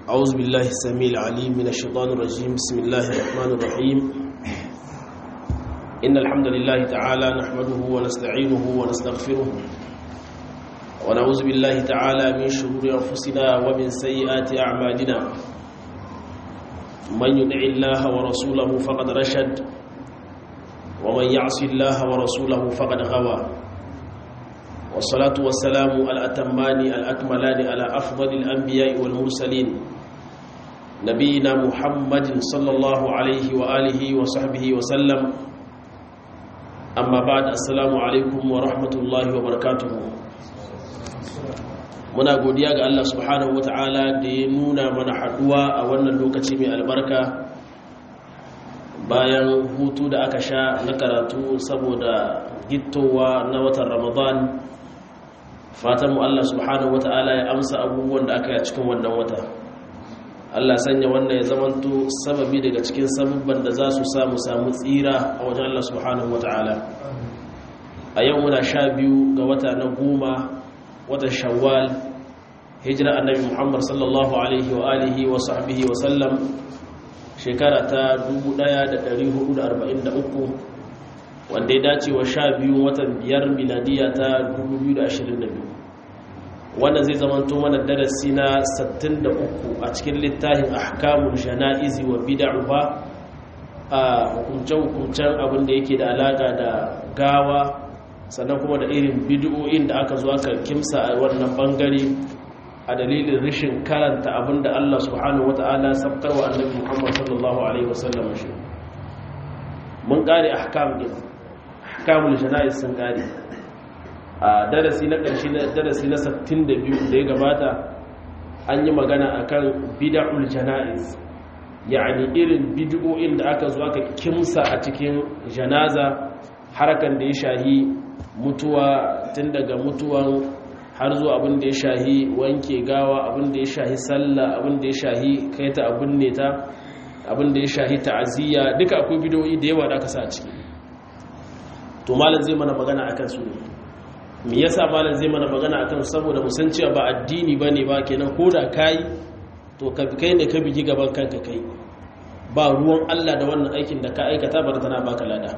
أعوذ بالله السميع العليم من الشيطان الرجيم بسم الله الرحمن الرحيم إن الحمد لله تعالى نحمده ونستعينه ونستغفره ونعوذ بالله تعالى من شرور أنفسنا ومن سيئات أعمالنا من يدع الله ورسوله فقد رشد ومن يعص الله ورسوله فقد غوى والصلاة والسلام الأتمان الأكملان على أفضل الأنبياء والمرسلين نبينا محمد صلى الله عليه وآله وصحبه وسلم أما بعد السلام عليكم ورحمة الله وبركاته muna godiya ga Allah subhanahu wataala da ya nuna mana haduwa a wannan lokaci mai albarka bayan hutu da aka sha na karatu saboda gittowa na watan ramadan fatanmu Allah subhanahu wataala ya amsa abubuwan da aka yi a cikin wannan wata Allah sanya wannan ya zamanto sababi daga cikin sababban da za su samu samu tsira a wajen Allah subhanahu wataala a yau muna sha biyu ga wata na goma watan shawwal hijira annabi muhammad sallallahu alaihi wa alihi wa sahbihi wa sallam shekara ta 1443 wanda ya dace wa sha biyu watan biyar miladiya ta 2022 wannan zai zamanto mana darasi na 63 a cikin littafin ahkamul jana'izi wa bid'uha a hukumce-hukumcen abin da yake da alaka da gawa sannan kuma da irin bid'o'in da aka zo aka kimsa a wannan bangare a dalilin rashin karanta abinda Allah subhanahu wata'ala sabkar wa annabi Muhammad sallallahu alaihi wasallam shi mun kare ahkam din ahkamul jana'iz sun kare a darasi na ƙarshe na darasi na 62 da ya gabata an yi magana akan bid'ul jana'iz yani irin bid'o'in da aka zo aka kimsa a cikin janaza harakan da ya shahi mutuwa tun daga mutuwan har zuwa abin da ya shahi wanke gawa abin da ya shahi sallah abin da ya shahi kai ta abin ne ta abin da ya shahi ta'aziyya duka akwai bidiyoyi da yawa da aka sa a ciki to malam zai mana magana akan su ne me yasa malam zai mana magana akan su saboda mu san cewa ba addini bane ba kenan ko da kai to kai ne ka bigi gaban kanka kai ba ruwan Allah da wannan aikin da ka aikata bar tana baka lada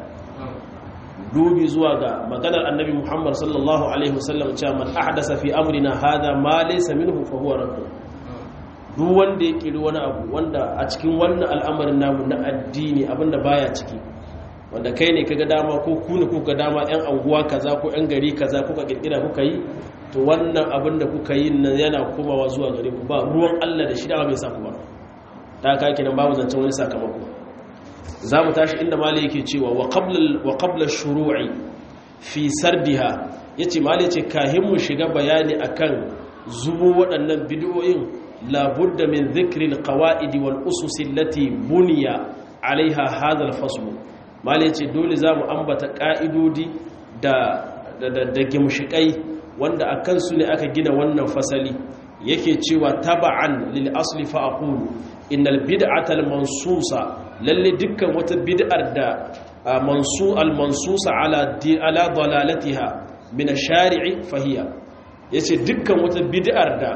dubi zuwa ga maganar annabi Muhammad sallallahu alaihi wasallam cewa man ahdasa fi amrina hada ma laysa minhu fa huwa radd duk wanda ya kiri wani abu wanda a cikin wannan al'amarin namu na addini abinda baya ciki wanda kai ne kaga dama ko ku ne kuka dama yan anguwa kaza ko yan gari kaza kuka kirkira kuka yi to wannan abin da kuka yi nan yana komawa zuwa gare ku ba ruwan Allah da shi da bai sa ku ba ta kake nan babu zancen wani sakamako za mu tashi inda mali yake cewa wa qabla shuru'i fi sardiha yace mali ce kahin mu shiga bayani akan zubo waɗannan bid'o'in labudda min dhikri alqawaid wal usus allati buniya alaiha hadha alfasl mali ce dole za mu ambata ka'idodi da da da gimshikai wanda akan su ne aka gina wannan fasali yake cewa taba'an lil asli fa aqulu innal bid'ata al mansusa lalle dukkan wata bid'ar da mansu al-mansusa ala ala dalalatiha min ash-shari'i fahiya yace dukkan wata bid'ar da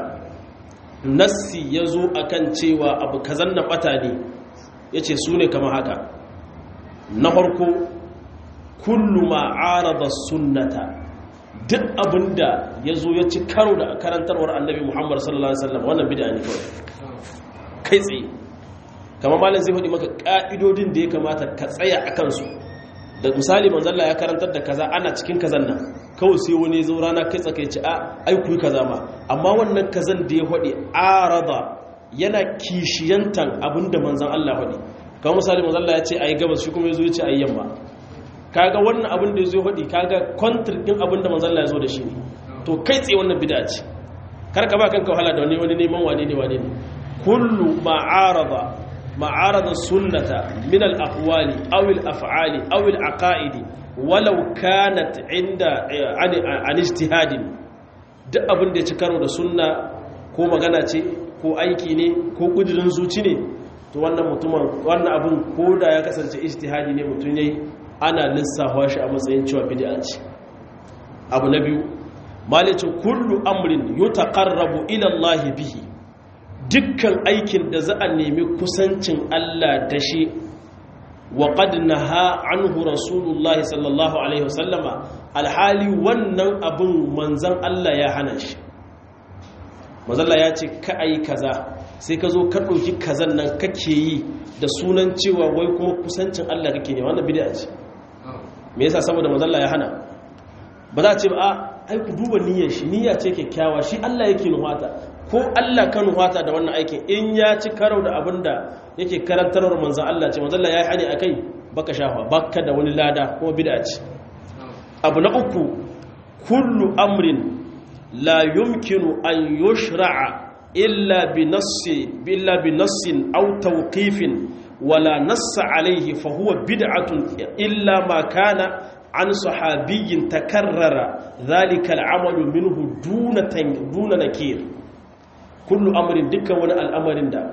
nassi yazo akan cewa abu kazan na bata ne yace sune kamar haka na farko kullu ma arada sunnata duk abinda yazo ya ci karo da karantarwar annabi Muhammad sallallahu alaihi wasallam wannan bid'a ne kawai kai tsaye kamar malam zai faɗi maka ƙa'idodin da ya kamata ka tsaya a kansu da misali manzalla ya karantar da kaza ana cikin kazan nan kawai sai wani zo rana kai tsakai ci a aiku kaza ma amma wannan kazan da ya faɗi arada yana kishiyantan abin da manzan Allah faɗi kamar misali manzalla ya ce a yi gabas shi kuma ya zo ya ce a yi yamma kaga wannan abin da ya zo faɗi kaga kwantar ɗin abin da manzalla ya zo da shi ne to kai tsaye wannan bida ce kar ka ba kanka wahala da wani wani neman wane ne wane ne kullu ma'arada معارض السنة من الأقوال أو الأفعال أو العقائد ولو كانت عند عن, عن اجتهاد duk abin da ya ci karo da sunna ko magana ce ko aiki ne ko kudirin zuci ne to wannan mutumin wannan abin ko da ya kasance ijtihadi ne mutum yayi ana lissafa shi a matsayin cewa bid'a ce abu na biyu malicin kullu amrin yutaqarrabu ila Allah bihi dukkan aikin da za a nemi kusancin Allah da shi wa qad naha anhu rasulullahi sallallahu alaihi wasallama alhali wannan abin manzan Allah ya hana shi manzalla ya ce ka ayi kaza sai ka zo ka ɗauki kazan nan kake yi da sunan cewa wai kuma kusancin Allah kake ne wannan bid'a ce me yasa saboda manzalla ya hana ba za a ce ba a ai ku duba niyyar shi niyya ce kyakkyawa shi Allah yake nuhata ko Allah ka nuhata da wannan aikin in ya ci karo da abin da yake karantarwar manzan Allah ce manzalla ya yi hani akai baka shafa baka da wani lada kuma bid'a ce abu na uku kullu amrin la yumkinu an yushra'a illa bi nassi illa bi nassin aw tawqifin wala nassa alayhi fa huwa bid'atun illa ma kana an sahabiyyin takarrara dhalika al'amalu minhu duna duna nakir kullu amrin dukkan wani al'amarin da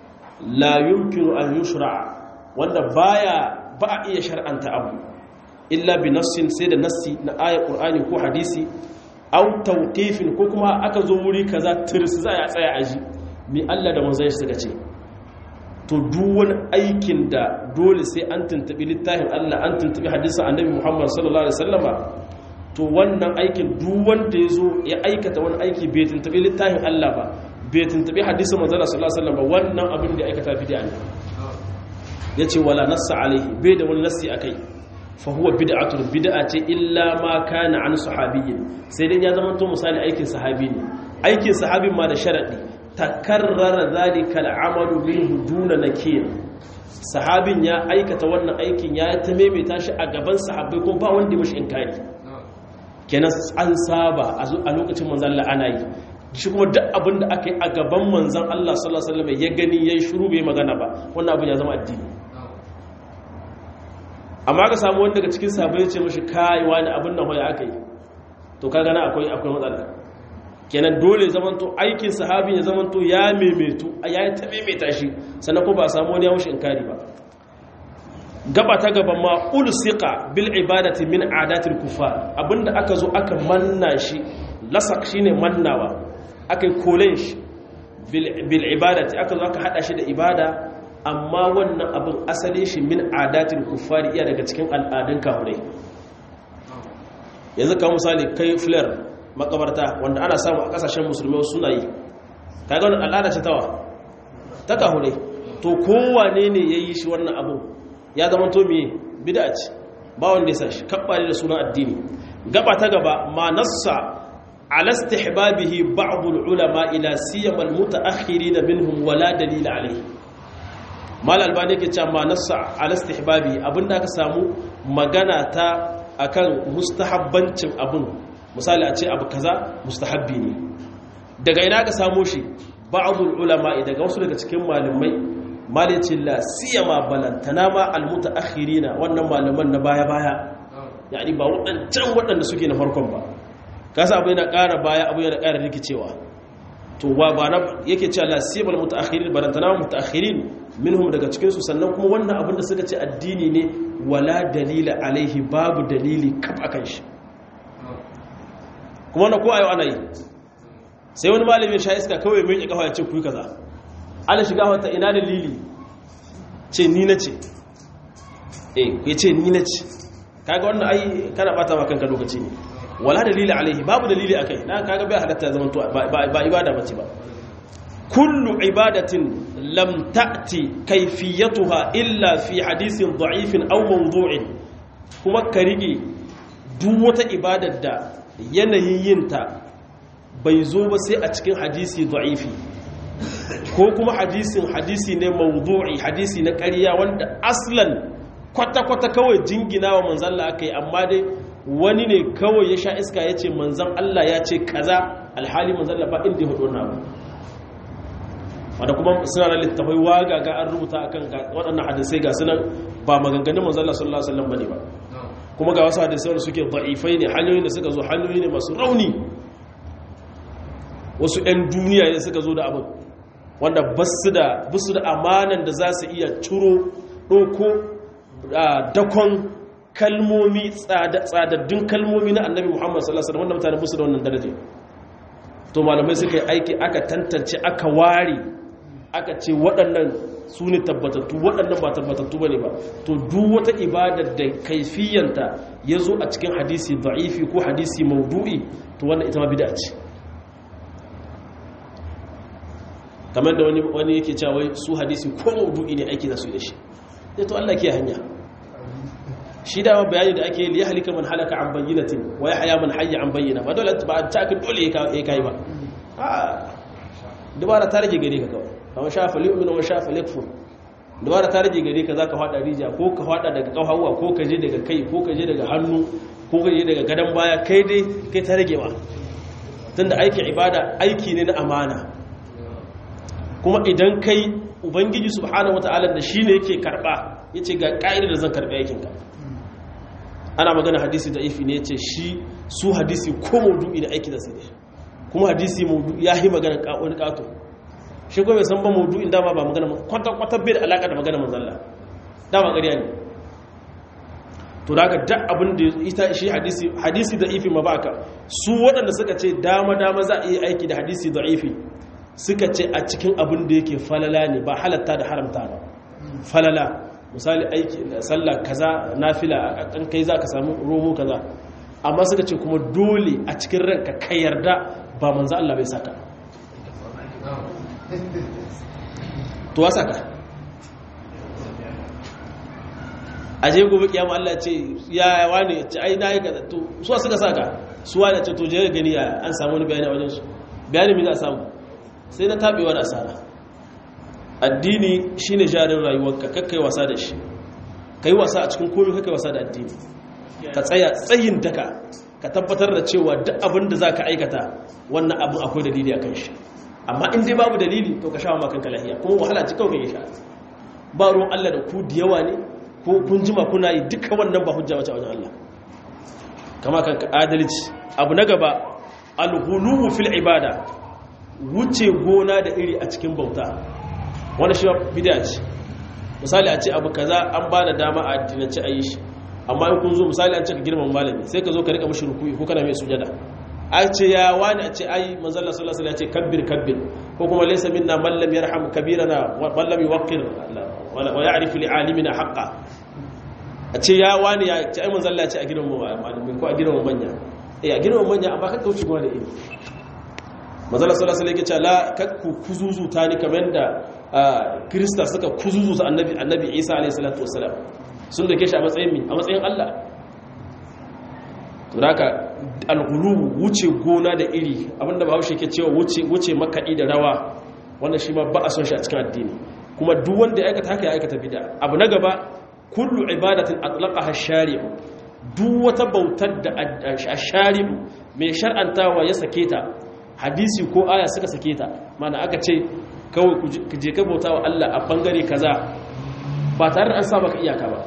la yumkinu an yushra'a wanda baya ba a iya shar'anta abu illa bi nassin sai da nassi na ayar qur'ani ko hadisi aw tawqifin ko kuma aka zo wuri kaza tirs za ya tsaya aji mi Allah da manzon shi suka ce to duk wani aikin da dole sai an tuntubi littafin Allah an tuntubi hadisin annabi Muhammad sallallahu alaihi wasallama to wannan aikin duk wanda ya zo ya aikata wani aiki bai tuntubi littafin Allah ba bai tuntubi hadisin manzon sallallahu alaihi wasallama wannan abin da ya aikata bid'a ne yace wala nassa alaihi bai da wani nassi akai fahuwa bid'atun bid'a ce illa ma kana an sahabiyyin sai dai ya zama to misali aikin sahabi ne aikin sahabin ma da sharadi takarrara zalika al'amalu minhu duna nakir sahabin ya aikata wannan aikin ya ta maimaita shi a gaban sahabbai ko ba wanda ya mishi inkari kenan an saba a lokacin manzon Allah ana yi shi kuma duk abin da aka yi a gaban manzon Allah sallallahu alaihi wasallam ya gani yayi shiru bai magana ba wannan abin ya zama addini amma ka samu wanda daga cikin sabai ce mashi kai wani abin nan hoya aka yi to ka gana akwai akwai matsala kenan dole zamanto aikin sahabi ya zamanto ya maimaitu ya yi ta maimaita shi sannan ko ba samu wani ya mushi inkari ba gaba ta gaban ma ulsiqa bil ibadati min adatil kufar abinda aka zo aka manna shi lasak shine mannawa aka yi kolen shi bil ibadati aka zo aka hada shi da ibada amma wannan abin asali shi min adatin kuffari iya daga cikin al'adun kafirai yanzu kawo misali kai flair makabarta wanda ana samu a kasashen musulmi suna yi kaga wannan al'ada ce tawa ta kafirai to kowane ne ya yi shi wannan abin ya zama to miye bida ce ba wanda ya sa shi kabbali da sunan addini gaba ta gaba ma nassa ala istihbabihi ba'd ulama ila siyama al-mutaakhirin minhum wala dalil alayhi mal albani yake cewa ma nassa ala istihbabi abinda aka samu magana ta akan mustahabbancin abun misali a ce abu kaza mustahabbi ne daga ina aka samu shi ba'dul ulama daga wasu daga cikin malamai malicin la siyama balantana ma almutaakhirina wannan malaman na baya baya yani ba wadancan wadanda suke na farkon ba kasa abu yana ƙara baya abu yana ƙara rikicewa to wa ba na yake cewa la siyama almutaakhirin balantana mutaakhirin minhum daga cikin su sannan kuma wannan abin da suka ce addini ne wala dalila alaihi babu dalili kaf akan shi kuma na ko ayo ana yi sai wani malami sha iska kawai mai kafa ya ce ku yi kaza ana shiga wata ina dalili ce ni na ce eh ya ce ni na ce kaga wannan ai kana bata ma kanka lokaci ne wala dalili alaihi babu dalili akai na kaga bai halatta zaman to ba ibada bace ba kullu ibadatin lam ta'ti kayfiyatuha illa fi hadithin da'ifin aw mawdu'in kuma ka rige duk wata ibadar da yanayin yinta bai zo ba sai a cikin hadisi da'ifi ko kuma hadisin hadisi ne mawdu'i hadisi na ƙarya wanda aslan kwata-kwata kawai jingina wa manzan Allah aka yi amma dai wani ne kawai ya sha iska ya ce manzan Allah ya ce kaza alhali manzan Allah ba inda ya hudu na ba wadda kuma suna da littafai waga ga an rubuta akan waɗannan hadisai ga sunan ba maganganun manzan Allah sallallahu alaihi wasallam bane ba kuma ga wasu hadisai wanda suke da'ifai ne hanyoyin da suka zo hanyoyi ne masu rauni wasu 'yan duniya ne suka zo da abin wanda basu da basu da amanan da za su iya ciro ɗauko dakon kalmomi tsadaddun kalmomi na annabi muhammad sallallahu alaihi wanda mutane basu da wannan daraje to malamai suka yi aiki aka tantance aka ware aka ce waɗannan su ne tabbatattu waɗannan ba tabbatattu ba ne ba to duk wata ibadar da kaifiyanta ya zo a cikin hadisi da'ifi ko hadisi maudu'i to wannan ita ma bida ce kamar da wani yake cewa wai su hadisi ko maudu'i ne aiki za su yi da shi sai to Allah ke hanya shi dama bayani da ake liya halika man halaka an bayyinatin wa ya haya man hayya an bayyana ba dole ba ta kan dole ya kai ba a dubara ta rage gare ka kawai kamar shafa li'umin wa shafa likfur dubara ta rage gare ka zaka fada rija ko ka fada daga kafawa ko ka je daga kai ko ka je daga hannu ko ka je daga gadon baya kai dai kai ta rage ma tunda aikin ibada aiki ne na amana kuma idan kai ubangiji subhanahu wataala da shine yake karba yace ga ka'idar da zan karba yakin ka ana magana hadisi da ifi ne yace shi su hadisi ko maudu'i da aiki da sai da kuma hadisi maudu'i yayi magana wani kato shi ko bai san ba maudu'in dama ba magana kwata kwata bai da alaka da magana manzon Allah dama ƙarya ne to daga duk abin da ita shi hadisi hadisi da ifi ma baka su waɗanda suka ce dama dama za a yi aiki da hadisi da ifi suka ce a cikin abin da yake falala ne ba halatta da haramta ba falala misali aiki sallah kaza nafila a kan kai za ka samu romo kaza amma suka ce kuma dole a cikin ranka ka yarda ba manzo Allah bai saka to saka aje gobe kiyama Allah ce ya wani ce ai nayi kaza to suwa suka saka suwa da ce to je gani ya an samu wani bayani a wajen su bayani me za a samu sai na tabewar asara addini shine jarin rayuwarka kakkai wasa da shi kai wasa a cikin komai kakkai wasa da addini ka tsaya tsayin daka ka tabbatar da cewa duk abin da zaka aikata wannan abin akwai dalili akan shi amma in dai babu dalili to ka sha ma kanka lahiya kuma wahala ci kawai sha ba ruwan Allah da ku da yawa ne ko kun jima kuna yi duka wannan ba hujja wace wajen Allah kama kanka adalci abu na gaba al-ghuluwu fil ibada wuce gona da iri a cikin bauta wani shi bid'a ce misali a ce abu kaza an ba da dama a addinance a yi shi amma in kun zo misali an ce ka girman malami sai ka zo ka rika mashi rukuyi ko kana mai sujada a ce ya wani a ce ai manzalla sallallahu alaihi wasallam ya ce kabbir kabbir ko kuma laysa minna man lam yarham kabirana man lam yuwaqqir wa ya'rifu li alimina haqqan a ce ya wani ya ce ai manzalla ya ce a girman malami ko a girman manya eh a girman manya amma ka kauce gona da iri manzalla sallallahu alaihi wasallam ya ce la kakku kuzuzuta ni kamar da krista suka kuzuzuta annabi annabi isa alaihi salatu wasallam sun da ke shi a matsayin mi a matsayin Allah tunaka alghulu wuce gona da iri abinda ba haushe ke cewa wuce wuce makaɗi da rawa wannan shi ma ba a son shi a cikin addini kuma duk wanda ya aikata haka ya aikata bid'a abu na gaba kullu ibadatin atlaqaha shari'u duk wata bautar da shari'u mai shar'antawa ya sake ta hadisi ko aya suka sake ta mana aka ce kawai ku je ka bauta wa Allah a bangare kaza ba tare da an sa maka iyaka ba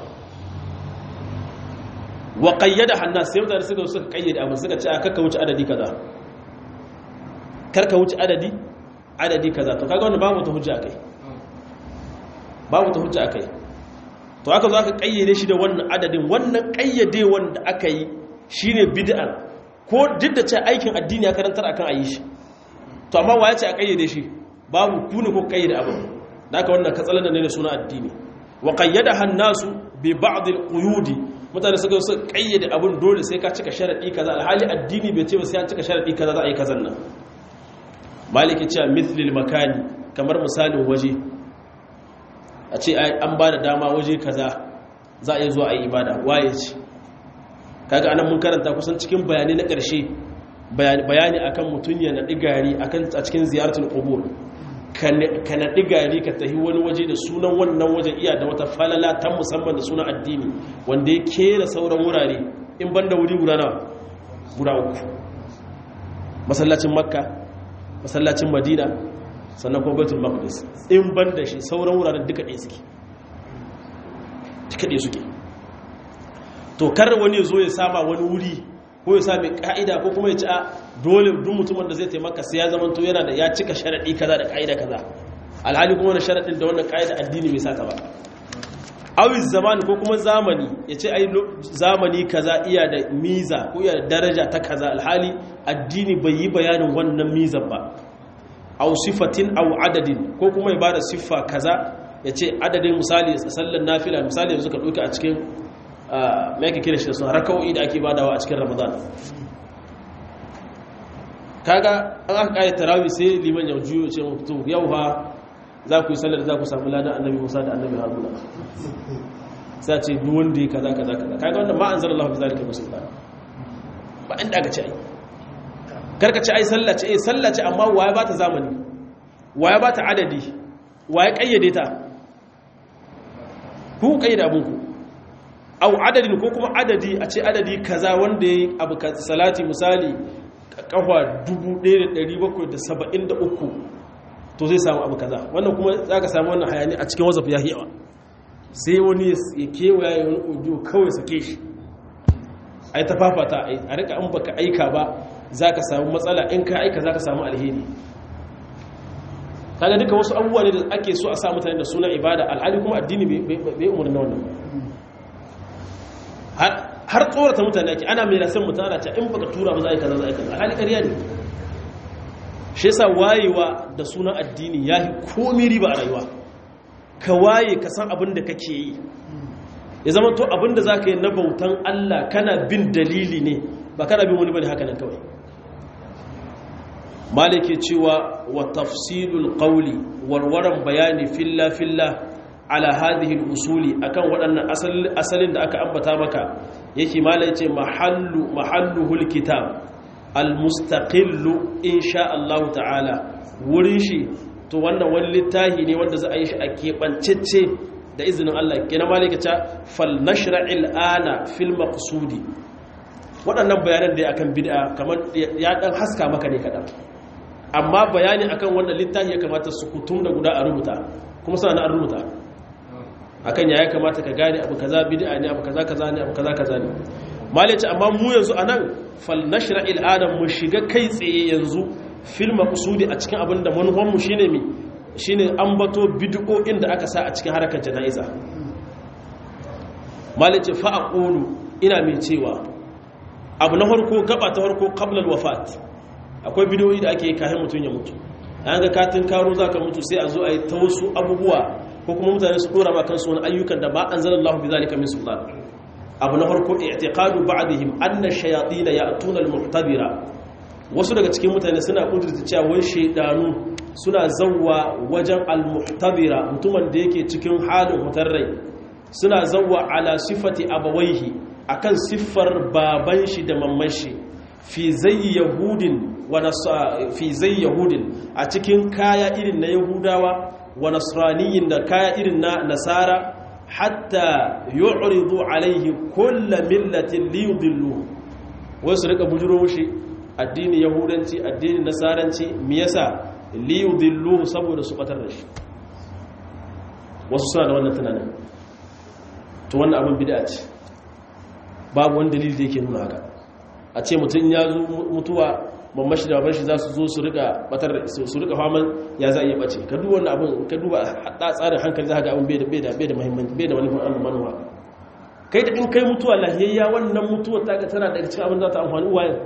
wa qayyada hannas sai mutane suka suka kayyade abin suka ce aka wuce adadi kaza karka wuce adadi adadi kaza to kaga wannan babu ta hujja akai babu ta hujja akai to aka zo aka kayyade shi da wannan adadin wannan kayyade wanda aka yi shine bid'a ko duk da ce aikin addini ya karantar akan ayi shi to amma waye ce a kayyade shi babu ku ne ko kayyade abin da aka wannan katsalan ne da suna addini wa qayyada hannasu bi ba'd al-quyudi mutane suka su kayyade abin dole sai ka cika sharadi kaza alhali addini bai ce ba sai an cika sharadi kaza za a yi kazan nan maliki cewa mithlil makani kamar misalin waje a ce an ba da dama waje kaza za a yi zuwa a yi ibada waye ce kaga anan mun karanta kusan cikin bayani na ƙarshe bayani akan mutum ya naɗi gari a cikin ziyartar qubur ka naɗi gari ka tafi wani waje da sunan wannan waje iya da wata falala ta musamman da sunan addini wanda ya kera sauran wurare in ban da wuri guda nawa guda uku masallacin makka masallacin madina sannan kuma baitul maqdis in ban da shi sauran wuraren duka ɗaya suke duka ɗaya suke to kar wani zo ya sama wani wuri ko ya sami ka'ida ko kuma ya ci a dole duk mutumin da zai taimaka sai ya zama to yana da ya cika sharaɗi kaza da ka'ida kaza alhali kuma wani sharaɗin da wannan ka'ida addini bai saka ba awi zamani ko kuma zamani ya ce ai zamani kaza iya da miza ko iya da daraja ta kaza alhali addini bai yi bayanin wannan mizan ba aw sifatin aw adadin ko kuma ya bada siffa kaza ya ce adadin misali sallar nafila misali yanzu ka ɗauki a cikin mai ake kira shi da sun raka'o'i da ake badawa a cikin ramadan kaga an aka ƙaya tarawi sai liman ya juyo ce mutu yau ha za ku yi sallar za ku samu ladan annabi musa da annabi haruna sai ce duk wanda ya kaza kaza kaza kaga wanda ma an zara Allah bi zalika musulman ba inda aka ce ai karka ce ai sallah ce eh sallah ce amma waye ba ta zamani waye ba ta adadi waye kayyade ta ku kayyade abun ku au adadin ko kuma adadi a ce adadi kaza wanda yayi abu salati misali kafa 1773 to zai samu abu kaza wannan kuma zaka samu wannan hayani a cikin wazaf ya yawa sai wani ya kewaya ya wani audio kawai sake shi ai ta fafata a rika an baka aika ba zaka samu matsala in ka aika zaka samu alheri kaga duka wasu abubuwa ne da ake so a sa mutane da sunan ibada alhali kuma addini bai umarni wannan har tsorata mutane ake ana mai rasan mutane ana ce in baka tura ba za a yi kaza za a yi kaza alhali ƙarya ne shi yasa wayewa da sunan addini ya yi komi riba a rayuwa ka waye ka san abin da kake yi ya zama to abin da za ka yi na bautan Allah kana bin dalili ne ba kana bin wani bane haka nan kawai malike cewa wa tafsilul qawli warwaran bayani filla filla ala hadhihi al-usuli akan waɗannan asalin da aka ambata maka yake malai ce mahallu mahalluhul kitab al-mustaqillu insha Allah ta'ala wurin shi to wannan wani littafi ne wanda za a yi shi a keɓancece da izinin Allah kina malika ta fal nashra'il ana fil maqsudi waɗannan bayanan da akan bid'a kamar ya dan haska maka ne kadan amma bayani akan wannan littafi ya kamata su kutum da guda a rubuta kuma suna an rubuta akan ya kamata ka gane abu kaza bid'a ne abu kaza kaza ne abu kaza kaza ne malaci amma mu yanzu anan fal nashra'il adam mu shiga kai tsaye yanzu fil maqsudi a cikin abin da manufan mu shine mi shine ambato bid'o'in da aka sa a cikin harkar jana'iza malaci fa aqulu ina mai cewa abu na farko gaba ta farko qabla al wafat akwai bid'o'i da ake yi kafin mutun ya mutu an ga katin karo zaka mutu sai a zo a yi ta wasu abubuwa ko kuma mutane su dora ma kansu wani ayyukan da ma anzalallahu bi zalika min sultan abu na farko i'tiqadu ba'dihim anna shayatin ya'tuna al-muhtabira wasu daga cikin mutane suna kudurta cewa wai shaydanu suna zawwa wajen al-muhtabira mutumin da yake cikin halin hutar rai suna zawwa ala sifati abawaihi akan siffar baban shi da mamman shi fi zayyi yahudin wa fi zayyi yahudin a cikin kaya irin na yahudawa wa nasraniyin da kaya irin na nasara hatta yu'ridu alaihi kullu millatin liyudillu wai su rika bujuro mushi addini yahudanci addini nasaranci me yasa liyudillu saboda su batar da shi wasu suna da wannan tunanin to wannan abin bid'a ce babu wani dalili da yake nuna haka a ce mutum ya zo mutuwa mamman shi da baban shi za su zo su rika batar su rika faman ya za a iya bace ka duba wannan abin ka duba hada tsarin hankali za ka ga abin bai da bai da bai da muhimmanci bai da wani manuwa kai da in kai mutuwa lahiyayya wannan mutuwa ta ga tana daga cikin abin za ta amfani uwayen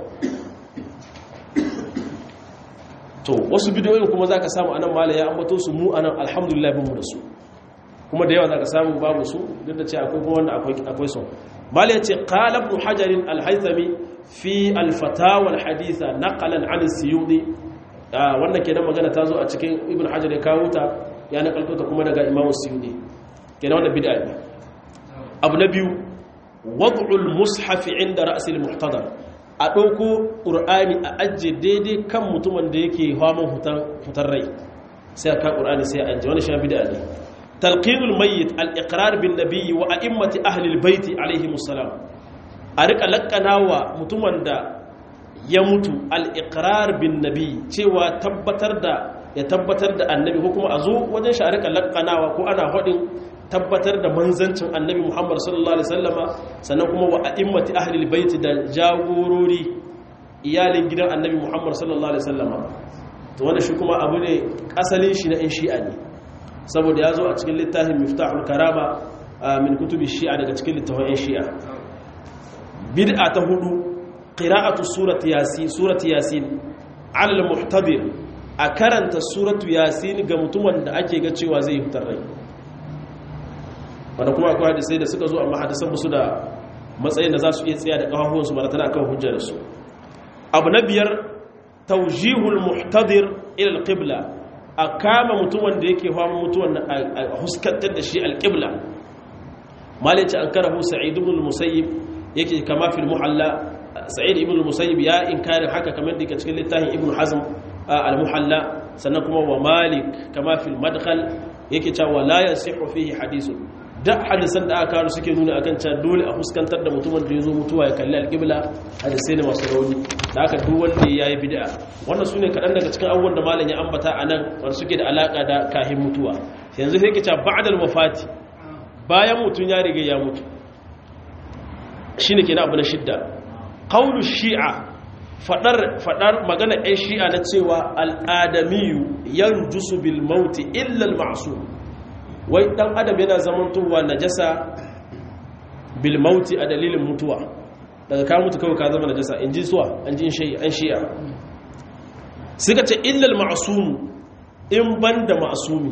to wasu bidiyoyin kuma za ka samu anan mala ya ambato su mu anan alhamdulillah bin mu da su kuma da yawa za ka samu babu su duk da ce akwai kuma wanda akwai su mala ya ce qala ibn hajar al-haythami fi al-fatawa al-haditha naqalan an as-suyudi wannan kenan magana ta zo a cikin ibn hajar ya kawo ta ya nakalto ta kuma daga imam as-suyudi kenan wannan bid'a ne abu na biyu wad'ul mushaf inda ra's al-muhtadar a ɗauko ƙur'ani a ajiye daidai kan mutumin da yake haman hutar rai sai a kan ƙur'ani sai a ajiye wani sha bida ne talqinul mayyit al-iqrar bin nabiyyi wa a'immati ahli al-bait alaihi musallam a rika lakkana wa mutumin da ya mutu al-iqrar bin nabiyyi cewa tabbatar da ya tabbatar da annabi ko kuma a zo wajen shi a rika lakkanawa ko ana hadin tabbatar da manzancin annabi Muhammad sallallahu alaihi wasallama sannan kuma wa a'immati ahlil bait da jagorori iyalin gidan annabi Muhammad sallallahu alaihi wasallama to wannan shi kuma abu ne asalin shi na in shi'a ne saboda ya zo a cikin littafin miftahul karama min kutubi shi'a daga cikin littafin shi'a bid'a ta hudu qira'atu surati yasin surati yasin ala al-muhtadir a karanta suratu yasin ga mutumin da ake ga cewa zai fitar rai wanda kuma akwai hadisai da suka zo amma hadisan musu da matsayin da za su iya tsaya da kafafuwansu ba tana kan hujjar su abu na biyar taujihul muhtadir ila alqibla a kama mutumin da yake fama mutuwan a huskantar da shi alqibla malice an karahu sa'id ibn al-musayyib yake kama fil muhalla sa'id ibn al-musayyib ya inkari haka kamar da cikin littafin ibn hazm al-muhalla sannan kuma wa malik kama fil madkhal yake cewa la yasihu fihi hadithun duk hadisan da aka kawo suke nuna akan cewa dole a fuskantar da mutumin da ya zo mutuwa ya kalli alƙibla hadisai ne masu rauni da aka duk wanda ya yi bid'a wannan su ne kaɗan daga cikin abubuwan da malam ya ambata a nan wanda suke da alaƙa da kahin mutuwa yanzu sai ke cewa ba'dal wafati bayan mutum ya riga ya mutu shine kenan abu na shidda qawlu shi'a fadar fadar magana ɗan shi'a na cewa al-adamiyu yanjusu bil mauti illa al-ma'sum wai dan adam yana zamantowa najasa bil mauti a dalilin mutuwa daga ka mutu kawai ka zama najasa in ji suwa an ji an shi'a suka ce illal ma'asum in banda ma'asumi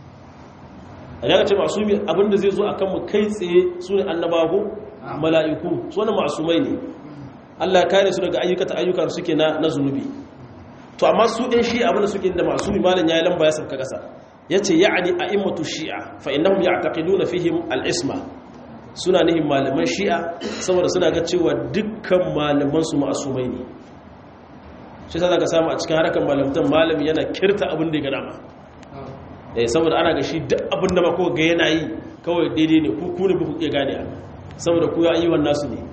a daga ce ma'asumi abinda zai zo a kanmu kai tsaye su ne annabago mala'iku su wani ma'asumai ne allah ya kare su daga ayyukata ayyukan suke na zunubi to amma su ɗin shi abinda suke da ma'asumi malin ya yi lamba ya sauka ƙasa ya ce ya'ani a immatu shi'a fa innahum ya'taqiduna fihim al-isma suna nihin malaman shi'a saboda suna ga cewa dukkan malaman su ma'asumai ne shi sa zaka samu a cikin harkar malamtan malami yana kirta abin da ya gada ma eh saboda ana ga shi duk abin da ba ko ga yana yi kawai daidai ne ku ku ne ku iya gane saboda ku ya ayyuwan nasu ne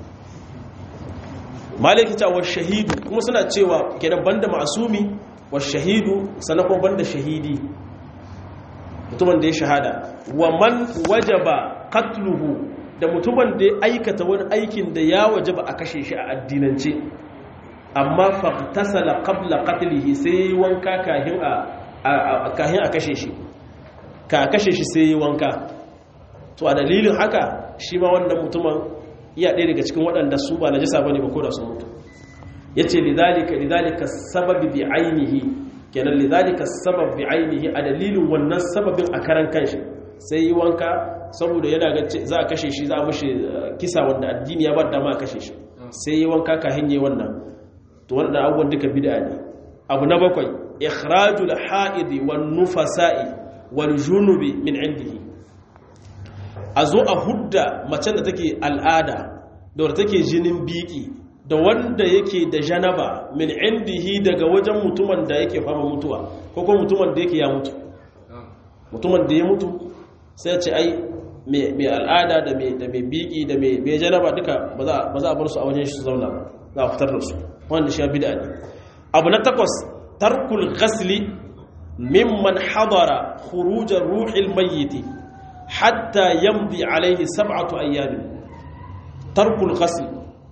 maliki ta wa shahidu kuma suna cewa kenan banda ma'asumi wa shahidu sannan kuma banda shahidi mutumin da ya shahada wa man wajaba qatluhu da mutumin da ya aikata wani aikin da ya wajaba a kashe shi a addinance amma faqtasala qabla qatlihi sai wanka kahin a kahin a kashe shi ka kashe shi sai wanka to a dalilin haka shi ma wannan mutumin iya ɗaya daga cikin waɗanda su ba najasa bane ba ko da sun mutu yace lidhalika lidhalika sababi bi ainihi kenan lidhalika sabab bi ainihi a dalilin wannan sababin a karan kanshi sai yi wanka saboda yana ga za a kashe shi za a mushi kisa wanda addini ya bar dama a kashe shi sai yi wanka ka hanye wannan to wannan abubuwan duka bid'a ne abu na bakwai ikhrajul ha'idi wan nufasa'i wal junubi min indihi a zo a hudda macen da take al'ada da wadda take jinin biki da wanda yake da janaba min indihi daga wajen mutumin da yake fama mutuwa ko kuma mutumin da yake ya mutu mutumin da ya mutu sai ce ai mai al'ada da mai biki da mai janaba duka ba za a bar su a wajen shi su zauna ba za a fitar da su wanda shi ya bida ne abu na takwas tarkul ghasli mimman hadara khurujar ruhil mayyiti hatta yamdi alaihi sab'atu ayyamin tarkul ghasl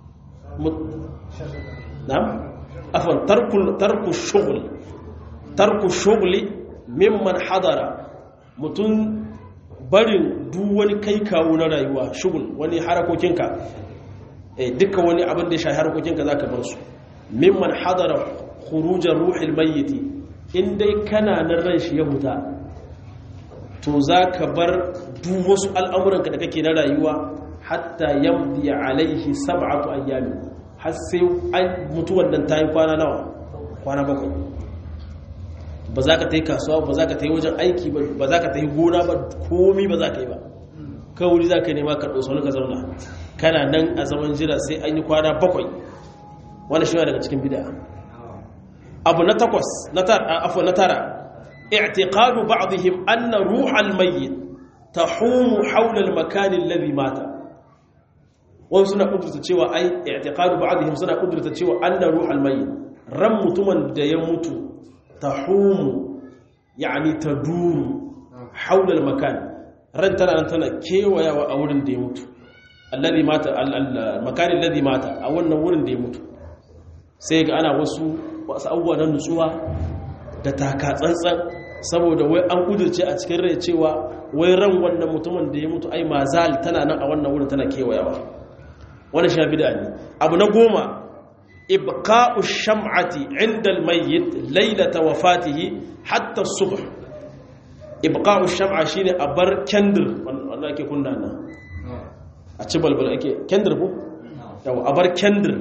na'am afwan tarkul tarku shughl tarku shughli mimman hadara mutun barin duk wani kai kawo na rayuwa shugul wani harakokinka eh dukkan wani abin da ya shafi harakokinka zaka bar su mimman hadara khurujar ruhil mayyiti in dai kana nan ran shi ya huta to zaka bar duk wasu al'amuranka da kake na rayuwa hatta yamdi alaihi sab'atu ayyamin har sai mutuwan nan tayi kwana nawa kwana bakwai ba za ka ta yi kasuwa ba za ka ta yi wajen aiki ba za ka ta yi gona ba komi ba za ka yi ba kawai za ka nema karɓo sau ka zauna kana nan a zaman jira sai an yi kwana bakwai wani shi daga cikin bida abu na takwas na tara i'tiqadu ba'dihim anna ruhal mayyit tahumu hawla al-makan alladhi mata wani suna kudurta cewa ai i'tiqadu ba'dihim suna kudurta cewa anna ruhal mayyit ran mutumin da ya mutu tahumu yani taduru hawla al-makan ran tana nan tana kewayawa a wurin da ya mutu alladhi mata al-makan alladhi mata a wannan wurin da ya mutu sai ga ana wasu wasu abubuwa na nutsuwa da taka tsantsan saboda wai an kudurce a cikin rai cewa wai ran wannan mutumin da ya mutu ai mazal tana nan a wannan wurin tana kewayawa wani sha bida ne abu na goma ibqa'u sham'ati 'inda al-mayyit laylata wafatihi hatta as-subh ibqa'u sham'a shine a bar kendir wanda ake kunna nan a ci balbal ake kendir ko yawa a bar kendir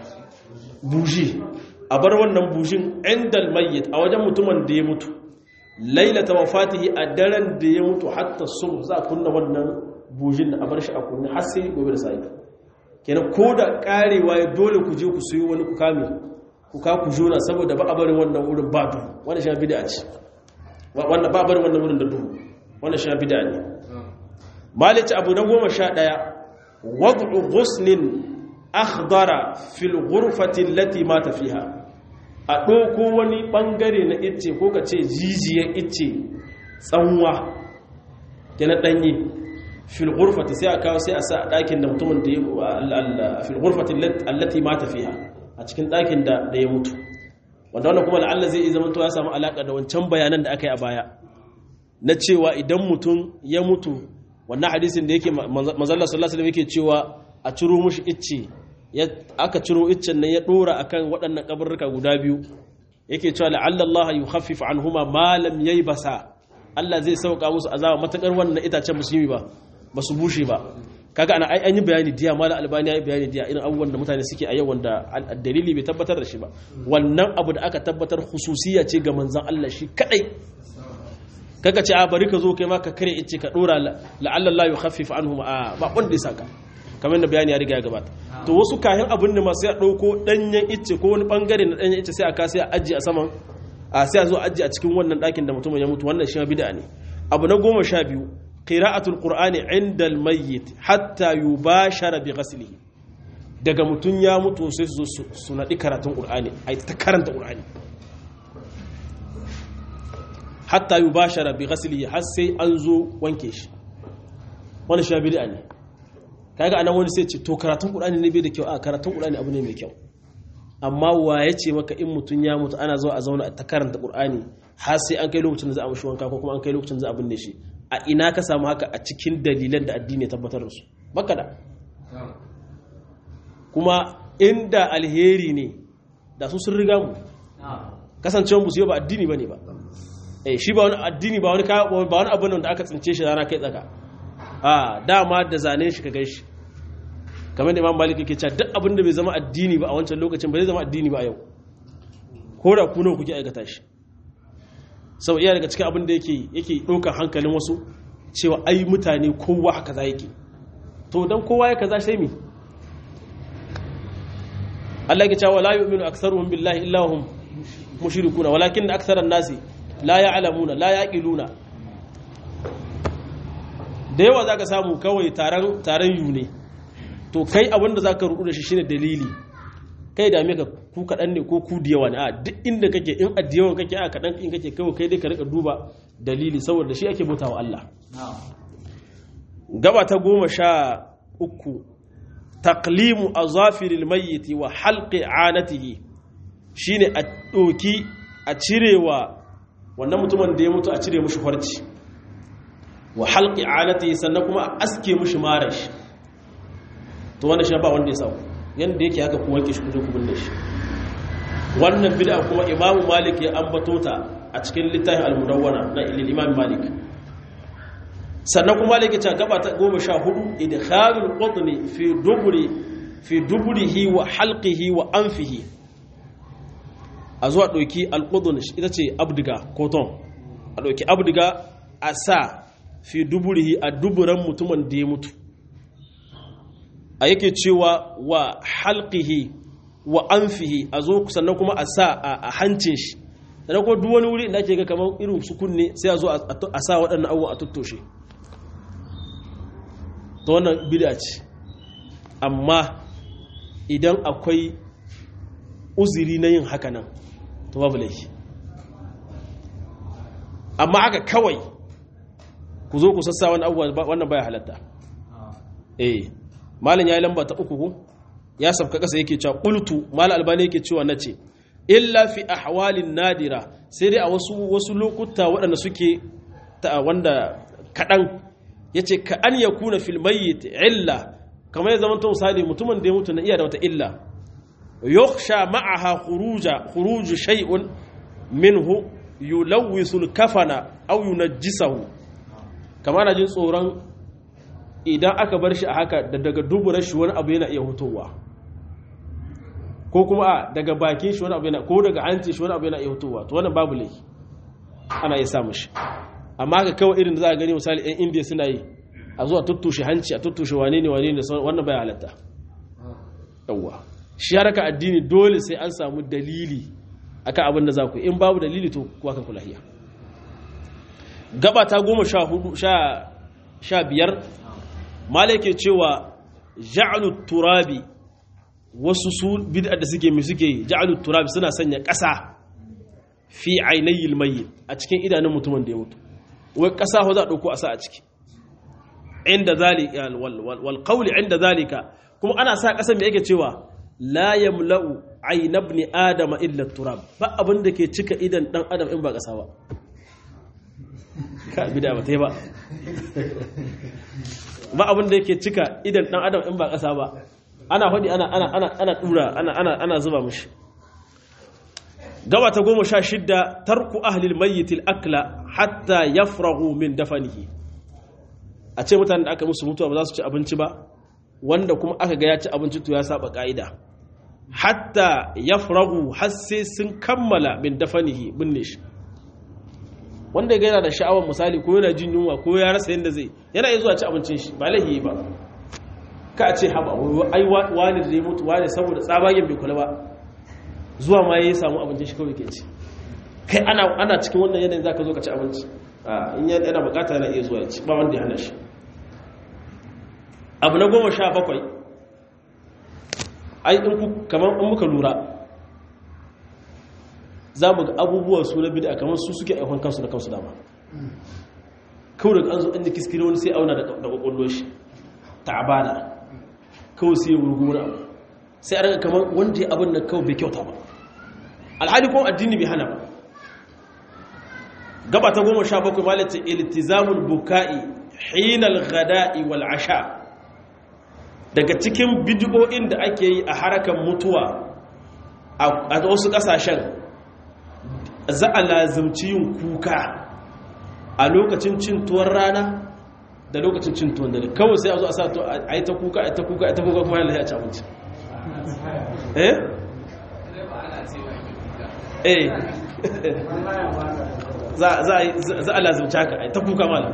buji a bar wannan bujin 'inda al-mayyit a wajen mutumin da ya mutu laylata wafatihi a daren da ya mutu hatta as-subh za a kunna wannan bujin a bar shi a kunna har sai gobe da sai kenan ko da karewa ya dole ku je ku sayo wani ku kame ku ka ku jona saboda ba a barin wannan wurin ba duhu wanda sha bid'a ce wanda ba a barin wannan wurin da duhu wanda sha bid'a ne malici abu na goma sha ɗaya wad'u ghusnin akhdara fil ghurfati allati mata fiha a ɗauko wani ɓangare na icce ko ka ce jijiyar icce tsanwa kenan ɗanye fil ghurfati sai a kawo sai a sa a ɗakin da mutumin da ya fil ghurfati allati mata fiha a cikin ɗakin da da ya mutu wanda wannan kuma la'alla zai iya zama to ya samu alaka da wancan bayanan da aka yi a baya na cewa idan mutum ya mutu wannan hadisin da yake manzon sallallahu alaihi wasallam yake cewa a ciro mushi icce aka ciro iccen nan ya dora akan waɗannan kaburruka guda biyu yake cewa la'alla Allah yukhaffif anhuma ma lam yaybasa Allah zai sauka musu azaba matakar wannan itacen musulmi ba ba su bushe ba kaga ana ai an yi bayani diya mala albani ya yi bayani diya irin abubuwan da mutane suke a yau wanda dalili bai tabbatar da shi ba wannan abu da aka tabbatar hususiya ce ga manzon Allah shi kadai kaga ce a bari ka zo kai ma ka kare ice ka dora la'alla Allah yukhaffif anhum a ba wanda ya saka kamar da bayani ya riga ya gabata to wasu kayan abin da masu ya dauko danyen ice ko wani bangare na danyen ice sai a kasa a ajiye a saman a sai a zo ajiye a cikin wannan dakin da mutumin ya mutu wannan shi bid'a ne abu na goma sha biyu qira'atul qur'ani 'inda al-mayyit hatta yubashara bi ghaslihi daga mutun ya mutu sai su zo su nadi karatun qur'ani ai ta karanta qur'ani hatta yubashara bi ghaslihi har sai an zo wanke shi wannan shi bid'a ne kaga anan wani sai ce to karatun qur'ani ne bai da kyau a karatun qur'ani abu ne mai kyau amma wa ya ce maka in mutun ya mutu ana zo a zauna a ta karanta qur'ani har sai an kai lokacin da za a mishi wanka ko kuma an kai lokacin da za a binne shi a ina ka samu haka a cikin dalilan da addini ya tabbatar da su baka da kuma inda alheri ne da su sun riga mu kasancewar musu ba addini bane ba eh shi ba wani addini ba wani ba wani abin da aka tsince shi rana kai tsaka a dama da zane shi ka gaishe kamar da imam malik yake cewa duk abin da bai zama addini ba a wancan lokacin ba zai zama addini ba a yau ko da ku nawa kuke aikata shi sau iya daga cikin abin da yake yake ɗaukar hankalin wasu cewa ai mutane kowa haka za yake to don kowa ya kaza sai mi Allah ya cewa la yu'minu aktharuhum billahi illa hum mushrikuna walakin aktharan nasi la ya'lamuna la yaqiluna da yawa zaka samu kawai taron taron yu ne to kai abin da zaka rudu da shi shine dalili kai da ka ku kaɗan ne ko ku da yawa ne a duk inda kake in a yawan kake a kaɗan in kake kawai kai dai ka rika duba dalili saboda shi ake bauta wa Allah gaba ta goma sha uku taqlimu azafiril mayyiti wa halqi anatihi shine a ɗoki a cirewa wannan mutumin da ya mutu a cire mushi farci wa halqi anatihi sannan kuma a aske mushi marashi to wannan shi ba wanda ya sauka yadda yake haka ku wanke shi kuje ku binne shi wannan bid'a kuma imamu malik ya ambato ta a cikin littafin al-mudawwana na ilil imam malik sannan kuma malik ya ce gaba ta 14 idkhalul qutni fi duburi fi duburihi wa halqihi wa anfihi a zuwa doki al-qudun ita ce abdiga koton a doki abdiga a sa fi duburihi a duburan mutumin da ya mutu a yake cewa wa halqihi wa anfihi a zo sannan kuma a sa a hancin shi sannan kuma duk wani wuri da ake ga kamar irin su kunne sai a zo a sa waɗannan abubuwa a tuttoshe ta wannan bid'a ce amma idan akwai uzuri na yin haka nan to babu laifi amma haka kawai ku zo ku sassa wani abubuwa wannan baya halatta eh malin ya yi lamba ta uku ya sabka kasa yake cewa qultu mal albani yake cewa nace illa fi ahwalin nadira sai dai a wasu wasu lokuta waɗanda suke ta wanda kadan yace ka an yakuna fil mayyit illa kamar ya zama to misali mutumin da ya mutu na iya da wata illa yukhsha ma'aha khuruja khuruju shay'un minhu yulawwisu al-kafana aw yunajjisahu kamar na jin tsoron idan aka bar shi a haka da daga duburar shi wani abu yana iya hutowa ko kuma a daga bakin shi wani abu yana ko daga hanci shi wani abu yana iya hutowa to wannan babu laifi ana iya samun shi amma haka kawai irin da za a gani misali 'yan indiya suna yi a zuwa tuttushe hanci a tuttushe wane ne wane ne wannan bai halatta yawwa shi haraka addini dole sai an samu dalili akan abin da za ku in babu dalili to kuwa kan kulahiya gaba ta goma sha hudu sha biyar malake cewa ja'alu turabi wasu su bid'a da suke mai suke ja'alu turabi suna sanya ƙasa fi ainihin mayyit a cikin idanun mutumin da ya mutu wai ƙasa ho za a ɗauko a sa a ciki inda zalika wal qawli inda zalika kuma ana sa ƙasa mai yake cewa la yamla'u ayna ibn adama illa turab ba abin da ke cika idan dan adam in ba ƙasa ba ka bida ba tai ba ba abin da yake cika idan dan adam in ba ƙasa ba ana faɗi ana ana ana ana dura ana ana ana zuba mishi gaba ta goma sha shidda tarku ahlil mayyitil akla hatta yafragu min dafanihi a ce mutanen da aka musu mutuwa ba za su ci abinci ba wanda kuma aka ga ya ci abinci to ya saba ka'ida hatta yafragu har sai sun kammala min dafanihi binne shi wanda ya yana da sha'awar misali ko yana jin yunwa ko ya rasa yadda zai yana iya zuwa ci abincin shi ba laihi ba ka a ce haba ai wani da ya mutu wani saboda tsabagen bai kula ba zuwa ma ya samu abincin shi kawai ke ci kai ana cikin wannan yanayin za ka zo ka ci abinci in yana bukata yana iya zuwa ya ci ba wanda ya hana shi abu na goma sha bakwai ai in kamar in muka lura za mu ga abubuwan su na bida kamar su suke aikon kansu da kansu dama kawai daga an zo an ji kiskiri wani sai auna da kwakwallo shi ta abada kawai sai ya wurgu wani abu sai a raga kamar wanda ya abin da kawai bai kyauta ba alhali kuma addini bai hana ba gaba ta goma sha bakwai malata iltizamul buka'i hinal ghada'i wal asha daga cikin bidiyo'in da ake yi a harakan mutuwa a wasu kasashen za a lazimci yin kuka a lokacin cin tuwon rana da lokacin cin tuwon dare kawai sai a zo a sa to a yi ta kuka a yi ta kuka a yi ta kuka kuma yana ya ci abinci eh eh za a lazimci haka a yi ta kuka malam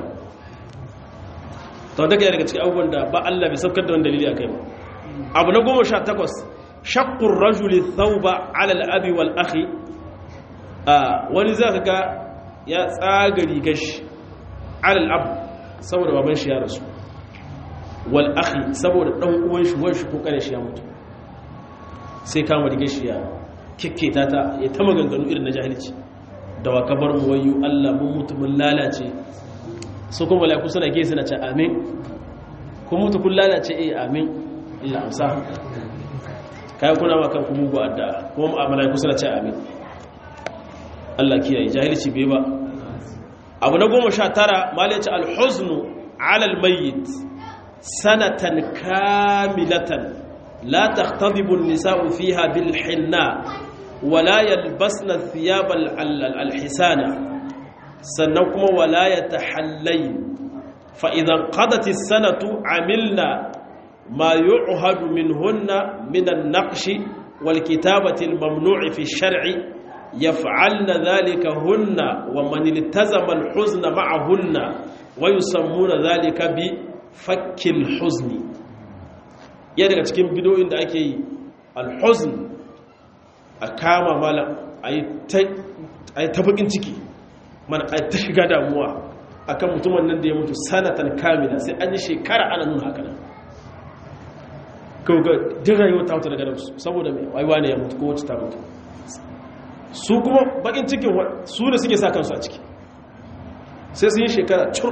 ta wata kai daga cikin abubuwan da ba Allah bai saukar da wani dalili a kai ba abu na goma sha takwas shakkun rajuli thauba alal abi wal akhi wani za ka ga ya tsaga rigar shi alal abu saboda baban shi ya rasu wal akhi saboda dan uwan shi wani shi ko kare shi ya mutu sai kama rigar shi ya kikketa ta ya ta maganganu irin na jahilci da wa kabar mu wayu Allah mun mutu mun lalace su kuma malaiku suna ge suna ce amin kun mutu kun lalace eh amin Allah amsa kai kuna ma kanku mugu adda kuma malaiku suna ce amin Allah kiyaye jahilci bai ba abu na goma sha tara malai ce alhuznu ala almayyit sanatan kamilatan la taqtadibu an-nisa'u fiha bil hinna wala yalbasna thiyab al-hisana sannan kuma wala yatahallayn fa idan qadat as-sanatu amilna ma yu'hadu minhunna min an-naqshi wal kitabati al-mamnu'i fi ash-shar'i يفعلن ذلك هن ومن التزم الحزن معهن ويسمون ذلك بفك الحزن ya daga cikin bidoyin da ake yi alhuzn a kama mala a yi ta bakin ciki mana a ta shiga damuwa akan mutumin nan da ya mutu sanatan kamila sai an yi shekara ana nuna haka nan kawai ga din rayuwa ta wuta daga nan saboda mai waiwa ne ya mutu ko wacce ta mutu su kuma bakin cikin su da suke sa kansu a ciki sai su yi shekara cur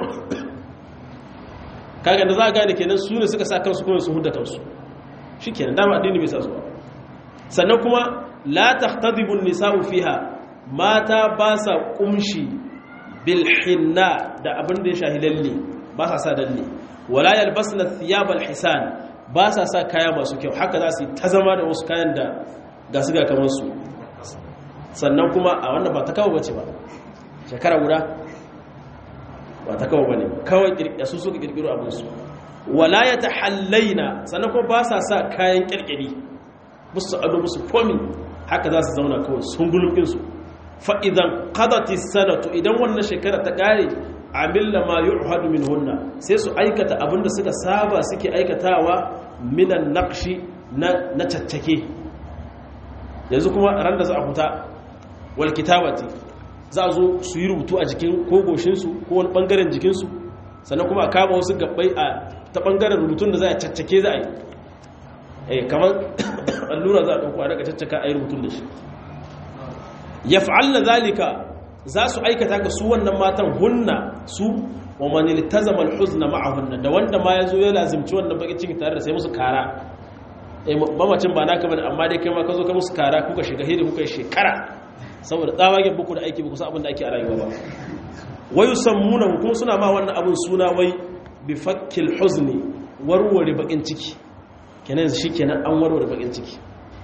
kaga da za a gane kenan su ne suka sa kansu kuma su hudda kansu shi kenan dama addini bai sa su sannan kuma la tahtadibun nisa'u fiha mata ba sa kumshi bil hinna da abin da ya shahi lalle ba sa sa dalle wala yalbasna thiyab al hisan ba sa sa kaya masu kyau haka za su yi ta zama da wasu kayan da ga su ga kamar su sannan kuma a wannan ba ta kawo bace ba shekara guda ba ta kawo bane kawai kirkira su suka kirkiro abin su wala ya tahallaina sannan kuma ba sa sa kayan kirkiri musu ado musu komi haka za su zauna kawai sun gulufin su fa idan qadati sanatu idan wannan shekara ta kare amilla ma yu'hadu minhunna sai su aikata abinda suka saba suke aikatawa minan naqshi na na caccake yanzu kuma ran da za a fita wal kitabati za a zo su yi rubutu a jikin ko goshinsu ko wani bangaren jikinsu sannan kuma a kama wasu gabbai a ta bangaren rubutun da za a caccake za a yi eh kamar allura za a ɗauko a daga caccaka a yi rubutun da shi ya fa'alla zalika za su aikata ga su wannan matan hunna su wa mani litazama alhuzna ma'ahunna da wanda ma ya zo ya lazimci wannan bakin ciki tare da sai musu kara eh mamacin ba naka bane amma dai kai ma ka zo ka musu kara kuka shiga hidi kuka yi shekara saboda tsawagen buku da aiki ba kusa abin da ake a rayuwa ba wayu sammuna kuma suna ma wannan abin suna wai bi fakkil huzni warware bakin ciki kenan shi kenan an warware bakin ciki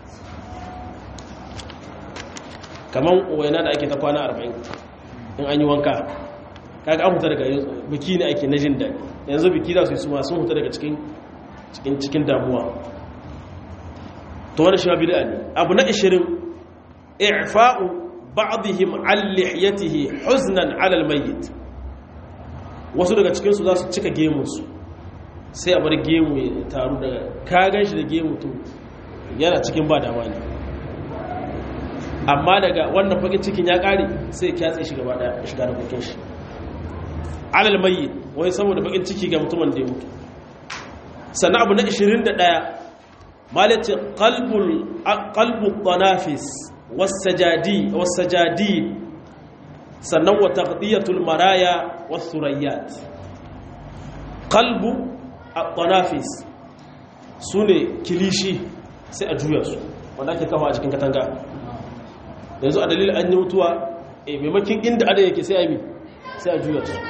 kaman waina da ake ta kwana 40 in an yi wanka kaga an huta daga biki ne ake na jin daɗi yanzu biki za su yi suma sun huta daga cikin cikin cikin damuwa to wani shi ma bid'a ne abu na 20 i'fa'u ba'dihim an lihiyatihi huznan 'ala al-mayyit wasu daga cikin su za su cika gemun su sai a bar gemu ya taru daga ka ganshi da gemu to yana cikin ba dama ne amma daga wannan fagen cikin ya kare sai kyatse shi gaba daya shiga da kokin shi 'ala al-mayyit wai saboda bakin ciki ga mutumin da ya mutu sannan abu na 21 malace qalbul qalbu tanafis والسجادي والسجادين sannan wa taqdiyatul maraya was surayat qalbu at-tanafis sune kilishi sai a juya su wanda ake kawo a cikin katanga yanzu a dalilin an yi mutuwa eh maimakin inda ada yake sai a bi sai a juya su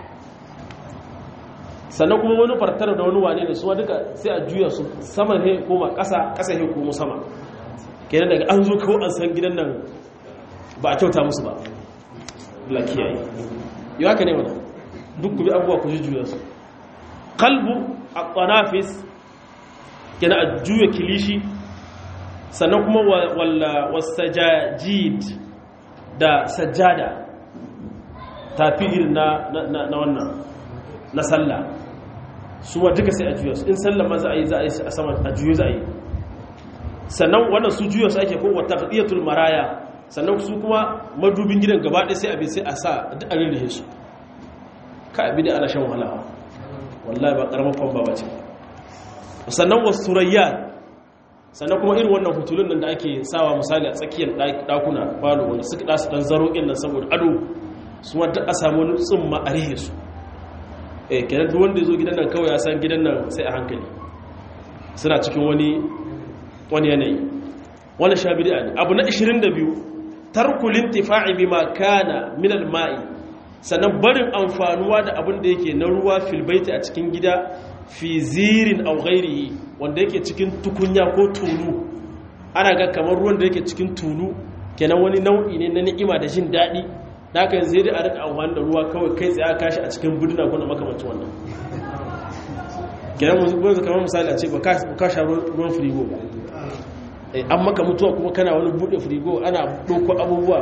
sannan kuma wani fartar da wani wane ne su duka sai a juya su sama he koma ƙasa ƙasa he koma sama kenan daga an zo kawo an san gidan nan ba a kyauta musu ba lakiyayi yi haka ne wana duk kubi abubuwa ku juya su kalbu a ƙwanafis kenan a juya kilishi sannan kuma wasajajid da sajada tafi irin na wannan na sallah su wa duka sai a juya su in sallah ma za a yi za a yi a sama a juya za a yi sannan wannan su juya su ake kowa taqdiyatul maraya sannan su kuma madubin gidan gaba ɗaya sai abin sai a sa duk a rirrihe su ka abi da ana shan wahala wallahi ba karamar kwamba ba ce sannan wasu surayya sannan kuma irin wannan hutulun nan da ake sawa misali a tsakiyar ɗakuna falo wanda suka ɗasu ɗan zaro ɗin nan saboda ado su wadda a samu wani tsumma a rihe su eh kenan duk wanda ya zo gidan nan kawai ya san gidan nan sai a hankali suna cikin wani wani yanayi wani sha bid'a ne abu na 22 tarkul intifa'i bima kana min al-ma'i sannan barin amfanuwa da abin da yake na ruwa fil baiti a cikin gida fi zirin aw ghairihi wanda yake cikin tukunya ko tulu ana ga kamar ruwan da yake cikin tulu kenan wani nau'i ne na ni'ima da jin daɗi da haka yanzu dai a rika amfani da ruwa kawai kai tsaye aka kashi a cikin buduna ko na makamancin wannan kenan mu kamar misali a ce ba ka sha ruwan firigo ba an maka mutuwa kuma kana wani bude firigo ana ɗauko abubuwa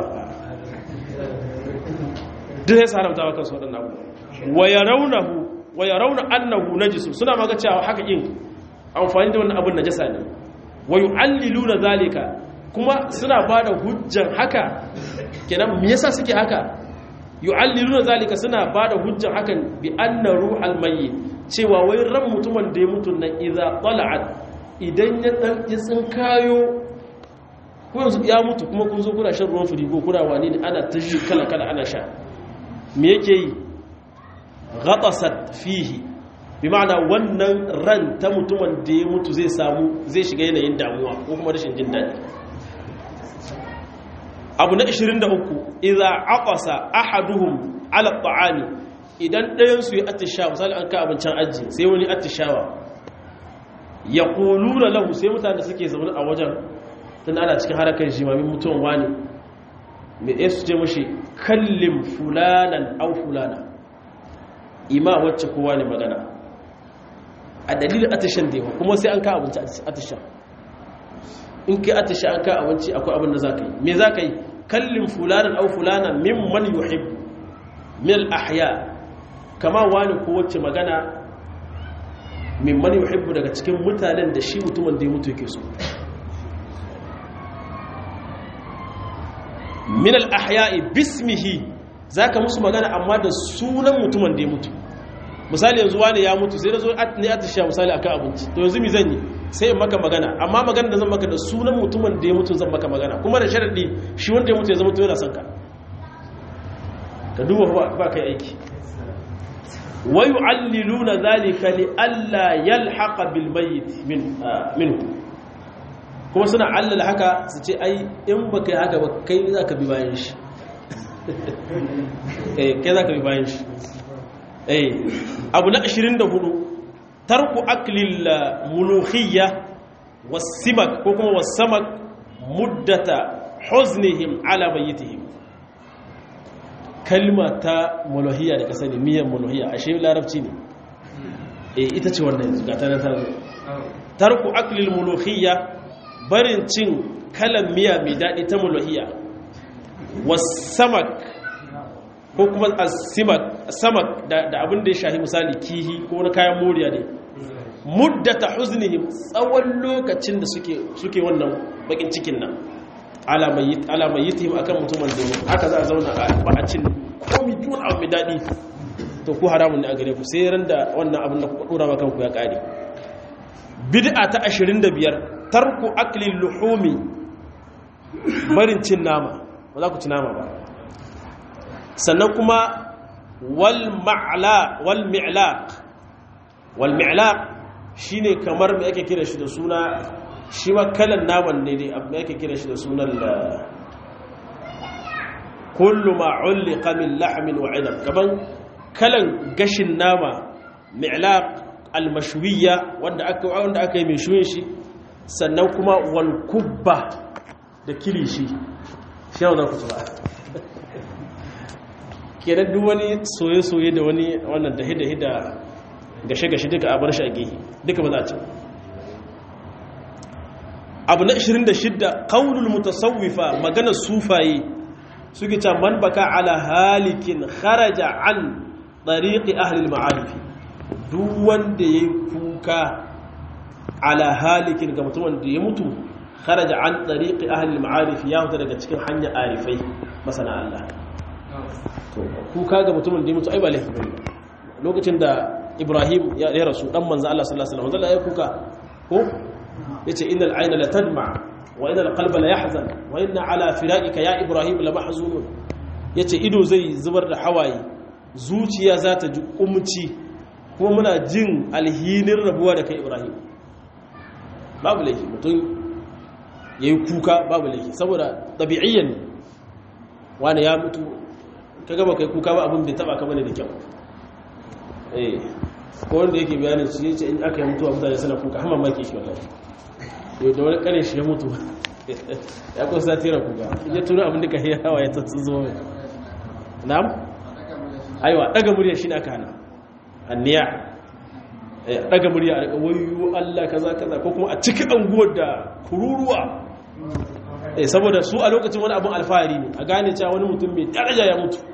duk ya haramta maka su waɗannan abubuwa wa ya rauna annahu najisu suna maga cewa haka yin amfani da wannan abin najasa ne wa yu'allilu na zalika kuma suna ba da hujjan haka kenan me yasa suke haka yu'allilu na zalika suna ba da hujjan hakan bi anna ruhal mayyit cewa wai ran mutumin da ya mutu nan idza tala'at idan ya dan ya tsinkayo ko yanzu ya mutu kuma kun zo kuna shan ruwan firigo kuna wani ne ana ta ji kala kala ana sha me yake yi ghatasat fihi bi ma'ana wannan ran ta mutumin da ya mutu zai samu zai shiga yanayin damuwa ko kuma rashin jin daɗi abu na 23 idza aqasa ahaduhum ala ta'ami idan ɗayan su yi attishawa misali an ka abincin aji sai wani attishawa ya kuluna lahu sai mutane suke zaune a wajen tun ana cikin harakar jimamin mutuwan wani mai ɗaya su ce mashi kallin fulanan au fulana ima wacce kowa ne magana a dalilin atishan da yawa kuma sai an ka abinci atishan in kai atishan an ka abinci akwai abin da za ka yi me za ka yi kallin fulanan au fulana min man yuhib min ahya kama wani ko wacce magana min man yuhibbu daga cikin mutanen da shi mutumin da ya mutu yake so min al-ahya'i bismihi zaka musu magana amma da sunan mutumin da ya mutu misali yanzu wani ya mutu sai da zo ne atisha misali akan abinci to yanzu mi zan yi sai in maka magana amma magana da zan maka da sunan mutumin da ya mutu zan maka magana kuma da sharadi shi wanda ya mutu ya zama to yana son ka ka duba ba kai aiki wa yu'alliluna dhalika li alla yalhaqa bil mayyit min minhu kuma suna allala haka su ce ai in ba kai haka ba kai za ka bi bayan shi kai za ka bi bayan shi abu na 24 tarku aklil mulukhiyya wasimak ko kuma wasamak muddata huznihim ala mayyitihim kalma ta muluhiyya da kasani miyan muluhiyya ashe larabci ne eh ita ce wannan yanzu ga ta nan tarku aklil mulukhiyya barin cin kalan miya mai daɗi ta muluhiya wasamak ko kuma samak da abin da ya shahi misali kihi ko wani kayan moriya ne muddata huznihim tsawon lokacin da suke wannan bakin cikin nan alamayyitihim akan mutumin da haka za a zauna ba a cin komi duk abu mai daɗi to ku haramun ne a gare ku sai ran da wannan abin da kuka ɗora kanku ya ƙare bid'a ta 25 tarku aklin luhumi barin cin nama ba za ku ci nama ba sannan kuma wal mi'laq wal mi'laq shine kamar me ake kira shi da suna shi ma kalan naman ne dai me ake kira shi da sunan kullu ma ulliqa min lahmin wa 'inab kaman kalan gashin nama mi'laq al-mashwiyya wanda aka wanda aka yi mai shuyin shi sannan kuma walkubba da kilishi shi yau za ku tuba kenan duk wani soye-soye da wani wannan dahi-dahi da gashe-gashe duka a bar shi a gehe duka ba za a ci abu na 26 kaunul mutasawwifa maganar sufaye suke ta man baka ala halikin kharaja an ɗariƙi ahlil ma'arifi duk wanda ya yi kuka ala halikin ga mutumin da ya mutu kharaja an tariqi ahli al-ma'arif ya huta daga cikin hanya arifai masana Allah to kuka ga mutumin da ya mutu ai ba laifi bane lokacin da Ibrahim ya rasu dan manzo Allah sallallahu alaihi wasallam ya kuka ko yace innal ayna la tadma wa innal qalba la yahzan wa inna ala firaqika ya Ibrahim la mahzunun yace ido zai zubar da hawaye zuciya za ta ji kumci kuma muna jin alhinin rabuwa da kai Ibrahim babu laifi mutum ya yi kuka babu laifi saboda ɗabi'iyyan ne wani ya mutu ka gaba kai kuka ba abin bai taba ka bane da kyau eh ko wanda yake bayanin su yace in aka yi mutuwa mutane suna kuka hama maki shi wallahi to da wani kare shi ya mutu ya kusa sati ra kuka ya tura abin da ka yi hawa ya tatsun zo na'am aiwa daga murya shi ne aka hana anniya daga murya a wayo Allah kaza kaza ko kuma a cikin anguwar da kururuwa eh saboda su a lokacin wani abun alfahari ne a gane cewa wani mutum mai daraja ya mutu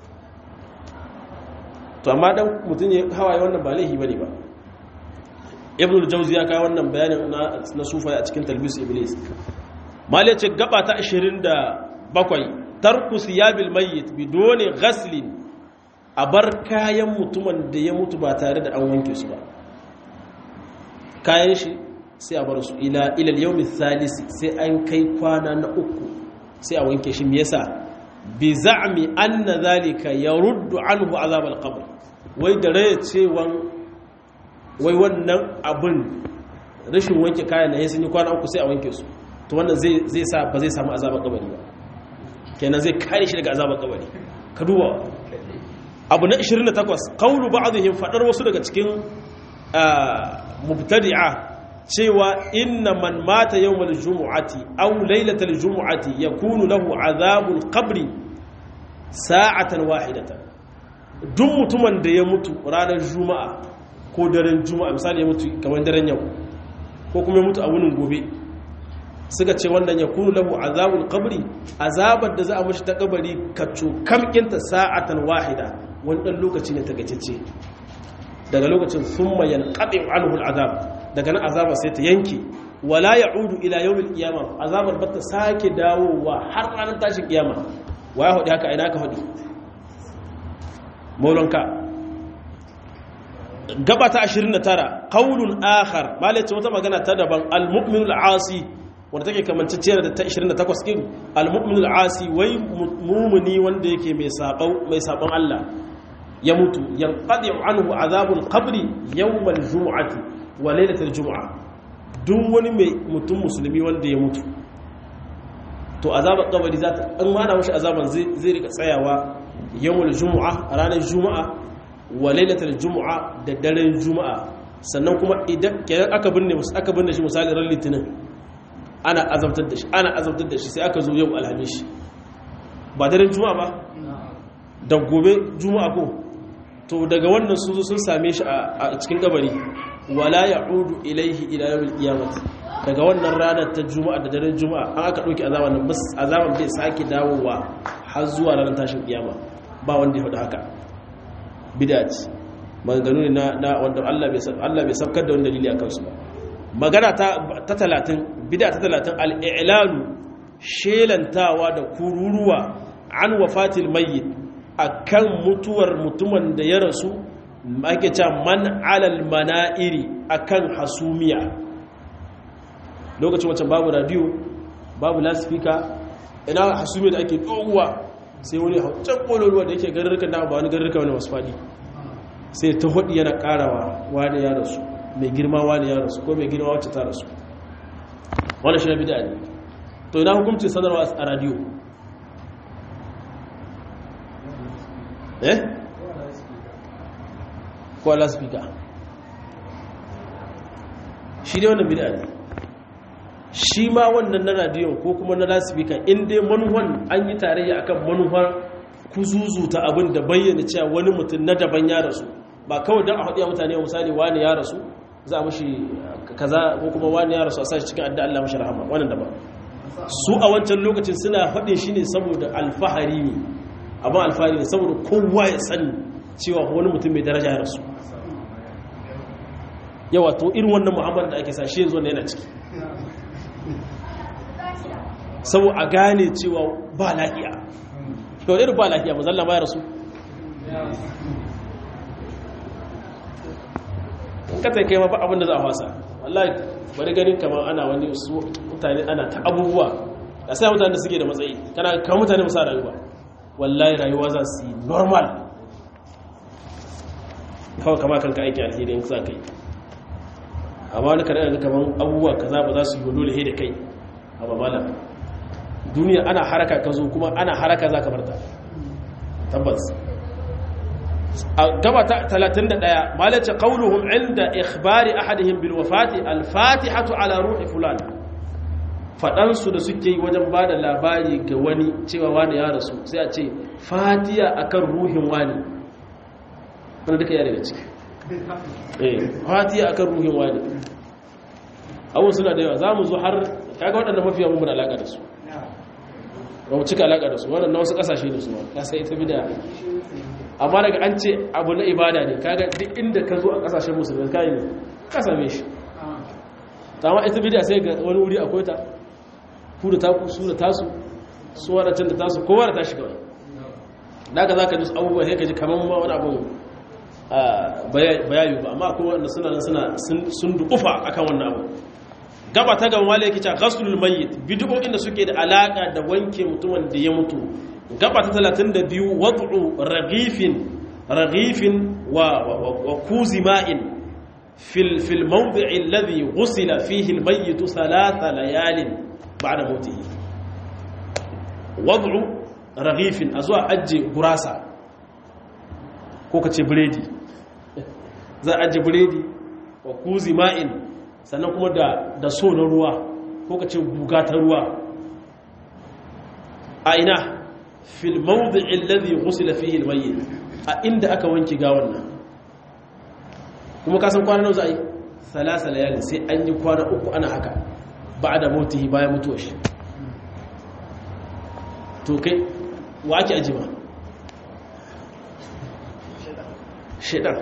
to amma dan mutum ya hawaye wannan ba laifi bane ba ibn al-jawzi ya kawo wannan bayanin na na sufa a cikin talbis iblis malai ce gaba ta 27 tarku siyabil mayyit bidoni ghaslin a bar kayan mutumin da ya mutu ba tare da an wanke su ba kayan shi sai a bar su ila ilal yawmi thalisi sai an kai kwana na uku sai a wanke shi me yasa bi za'mi anna zalika yaruddu anhu azab al-qabr wai da raye cewan wai wannan abin rashin wanke kayan na sun yi kwana uku sai a wanke su to wannan zai zai sa ba zai samu azabar kabari ba kenan zai kare shi daga azabar kabari ka duba abu na 28 qawlu ba'dihim fadar wasu daga cikin mubtadi'a cewa inna man mata yawmal jumu'ati aw lailatal jumu'ati yakunu lahu azabul qabri sa'atan wahidatan duk mutumin da ya mutu ranar juma'a ko daren juma'a misali ya mutu kamar daren yau ko kuma ya mutu a wunin gobe suka ce wannan ya kunu lahu azabul qabri azabar da za a mashi ta kabari ka kamkinta sa'atan wahida wani dan lokaci ne tagacece daga lokacin thumma yanqati anhu al'azab daga nan azaba sai ta yanke wala ya'udu ila yawmil qiyamah azabar ba ta sake dawowa har ranar tashin kiyama waya hudu haka ina ka hudu maulanka gaba ta 29 qaulun akhar malai ce wata magana ta daban al-mu'minul asi wanda take kamanceciyar da ta 28 din al-mu'minul asi wai mumuni wanda yake mai sabau mai sabon Allah ya mutu yanqadi anhu azabul qabri yawmal jumu'ati wa lailatul jumu'a duk wani mai mutum musulmi wanda ya mutu to azabar kabari za ta an mana mashi azaban zai rika tsayawa yawmal jumu'a ranar jumu'a wa lailatul jumu'a da daren jumu'a sannan kuma idan kenan aka binne aka binne shi misali ran litinin ana azabtar da shi ana azabtar da shi sai aka zo yau alhamis ba daren juma'a ba da gobe juma'a ko to daga wannan sun zo sun same shi a cikin kabari wala ya'udu ilaihi ila yawmil qiyamah daga wannan ranar ta juma'a da daren juma'a an aka dauki azaban nan bas azaban bai sake dawowa har zuwa ranar tashin kiyama ba wanda ya faɗi haka bid'a ce maganganu ne na wanda Allah bai Allah bai sabkar da wani dalili akan su ba magana ta talatin bida ta talatin al'ilalu shelantawa da kururuwa an wafatil mayyit a kan mutuwar mutumin da ya rasu ake ca man alal mana'iri a kan hasumiya lokacin wancan babu radiyo babu lasifika ina hasumiya da ake doguwa sai wani can ƙololuwa da yake garurrukan da ba wani garurruka wani wasu faɗi sai ta hudu yana ƙarawa wani ya rasu mai girma wani ya rasu ko mai girma wacce ta rasu wani shi na bida ne to ina hukumcin sanarwa a radiyo eh ko ala speaker shi ne wannan bida ne shi ma wannan na radiyon ko kuma na lasifika inda manuwan an yi tarayya akan manuwar kuzuzuta abin da bayyana cewa wani mutum na daban ya rasu ba kawai don a haɗiya mutane misali wani ya rasu za a mashi kaza ko kuma wani ya rasu a sashi cikin adda Allah mashi rahama wannan da ba su a wancan lokacin suna faɗin shi ne saboda alfahari ne abin alfahari ne saboda kowa ya sani cewa wani mutum mai daraja ya rasu yawa to irin wannan mu'amala da ake sa shi yanzu yana ciki saboda a gane cewa ba lafiya to irin ba lafiya mazalla ma ya rasu in ka kai ma ba abin da za a fasa wallahi bari ganin kamar ana wani su mutane ana ta abubuwa da sai mutane da suke da matsayi kana kamar mutane musa rayuwa wallahi rayuwa za su yi normal kawai kama kanka aiki alheri in za ka yi amma wani kare da kamar abubuwa kaza ba za su yi dole he da kai a babala duniya ana haraka ka zo kuma ana haraka za ka barta tabbas a gaba ta 31 malace qauluhum inda ikhbari ahadihim bil wafati al fatihatu ala ruhi fulan fadan su da suke yi wajen bada labari ga wani cewa wani ya rasu sai a ce fatiha akan ruhin wani wanda duka ya daga ciki eh fatiha akan ruhin wani abun suna da yawa za mu zo har kaga waɗanda mafiya mun da alaka da su ba mu cika alaka da su waɗanda wasu ƙasashe ne su ka sai ita bida amma daga an ce abu na ibada ne kaga duk inda ka zo a ƙasashen musulmi ka yi ka same shi ta ma ita bida sai ga wani wuri akwai ta ku da taku su da tasu su waɗancan da tasu kowa da tashi kawai da ka za ka ji abubuwa sai ka ji kamar ma wani abu bayani ba amma akwai waɗanda suna nan suna sun dukufa akan wannan abu gaba ta gaba malai yake cewa ghaslul mayyit bid'o'in da suke da alaka da wanke mutumin da ya mutu gaba ta 32 wad'u raghifin raghifin wa wa kuzi ma'in fil fil mawdi'i alladhi ghusila fihi al mayyit thalatha layalin ba'da mawtihi wad'u raghifin azwa ajje gurasa ko kace biredi za a ajje biredi wa kuzi ma'in sannan kuma da da so na ruwa ko ka ce guga ta ruwa a ina fil mawdi'i alladhi ghusila fihi al-mayyit a inda aka wanke gawan nan kuma ka san kwana nawa za a yi salasa layalin sai an yi kwana uku ana haka ba da motihi bayan mutuwa shi to kai wa ake ajima shaidan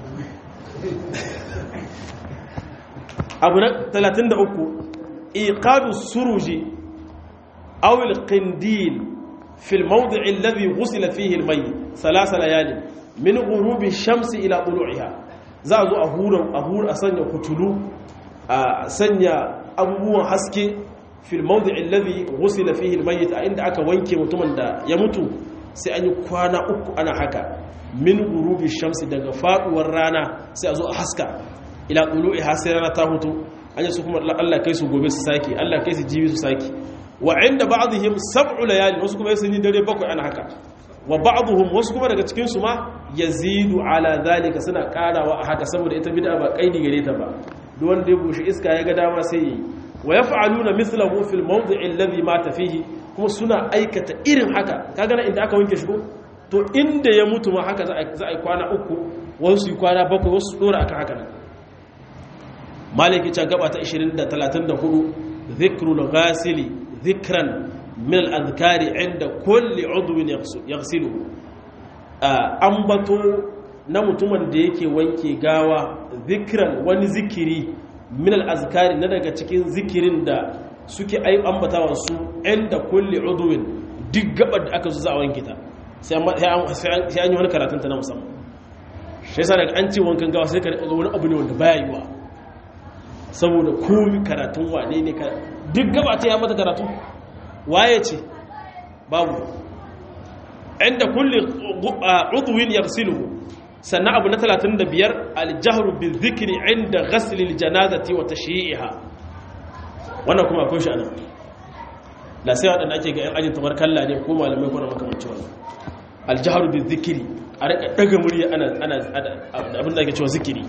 abu na 33 iqadu suruji aw al-qindil fi al-mawdi' alladhi ghusila fihi al-mayyit thalath layal min ghurubi ash-shamsi ila tulu'iha za a zo a hura a hura a sanya kutulu a sanya abubuwan haske fil mawdi' alladhi ghusila fihi al-mayyit a inda aka wanke mutumin da ya mutu sai an yi kwana uku ana haka min gurubi shamsi daga faduwar rana sai a zo a haska ila qulu'i sai rana ta hutu an yi su kuma Allah kai su gobe su saki Allah kai su jibi su saki wa inda ba'dihim sab'u layali wasu kuma sun yi dare bakwai ana haka wa ba'dhum wasu kuma daga cikin su ma yazidu ala zalika suna karawa a haka saboda ita bid'a ba kaidi gare ta ba duk wanda ya bushe iska ya ga dama sai yi wa yaf'aluna mithlahu fil mawdi'i alladhi mata fihi kuma suna aikata irin haka kaga nan inda aka wanke shi ko to inda ya mutu ma haka za a yi kwana uku wasu yi kwana bakwai wasu dora aka haka nan maliki ta gaba ta 20 da 34 zikrul ghasili zikran min al-adhkari inda kulli udwin yaghsilu ambato na mutumin da yake wanke gawa zikran wani zikiri min al-azkari na daga cikin zikirin da suke ambatawa su inda kulli udwin duk gabar da aka zo za a wanke ta sai an yi wani karatun ta na musamman shi yasa daga an ce wankan gawa sai ka ga wani abu ne wanda baya yiwa saboda komi karatun wane ne duk gaba ta ya mata karatu waye ce babu inda kulli udwin yaghsiluhu sannan abu na 35 aljahru bil dhikri inda ghasl al janazati wa tashyi'iha wannan kuma akwai shi anan la sai wadanda ake ga yan ajin tabarkalla ne ko malamai ko na makamancin wannan aljahru bil dhikri a rika daga murya ana ana abin da ake cewa zikiri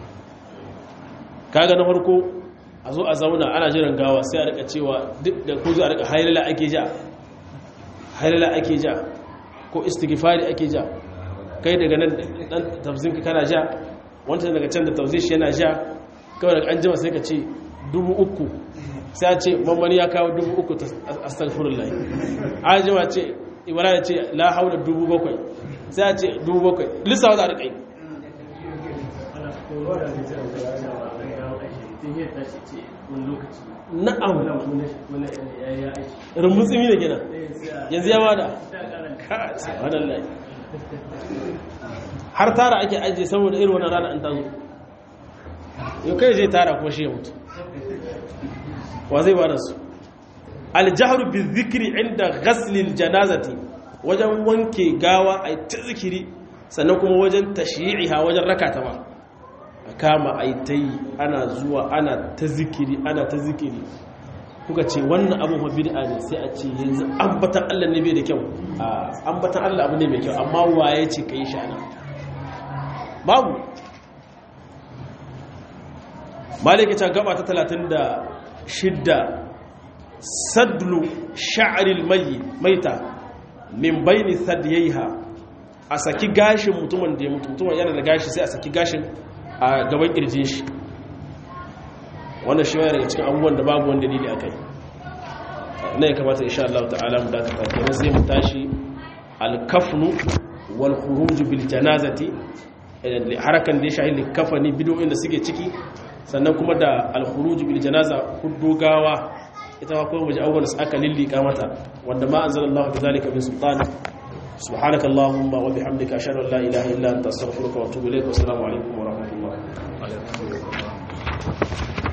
kaga na farko a zo a zauna ana jiran gawa sai a rika cewa duk da ko zo a rika hailala ake ja hailala ake ja ko istighfari ake ja kai daga nan dan tafzin ka kana ja wancan daga can da tafzin shi yana ja kawai daga an jima sai ka ce dubu uku sai a ce mamani ya kawo dubu uku ta astaghfirullah an jima ce ibara ya ce la haula dubu bakwai sai a ce dubu bakwai lissawa za a rika yi na'am rumbutsimi da gina yanzu ya bada subhanallah har tara ake ajiye saboda irin wannan rana an tazo yau kai zai tara kuma shi ya mutu wa zai bada su aljahru bi zikri inda ghaslil janazati wajen wanke gawa ai ta zikiri sannan kuma wajen tashyi'iha wajen rakata ma kama a yi ta yi ana zuwa ana ta zikiri ana ta zikiri kuka ce wannan abin wa bid'a ne sai a ce yanzu ambatan Allah ne bai da kyau ambatan Allah abu ne mai kyau amma waye ce kai shi ana babu maliki ta gaba ta 36 sadlu sha'ril mayi maita min baini sadyaiha a saki gashin mutumin da ya mutu mutumin yana da gashi sai a saki gashin a gaban kirjin shi wannan shi wani daga cikin abubuwan da babu wani dalili akai na ya kamata insha Allah ta'ala mu dakata kenan sai mu tashi al-kafnu wal khuruj bil janazati harakan da ya shahi likafani bidoyin da suke ciki sannan kuma da al-khuruj bil janaza gawa ita ma kuma waje abubuwan da aka lillika mata wanda ma anzalallahu bi zalika min sultan سبحانك اللهم وبحمدك أشهد أن لا إله إلا أنت أستغفرك وأتوب إليك والسلام عليكم ورحمة الله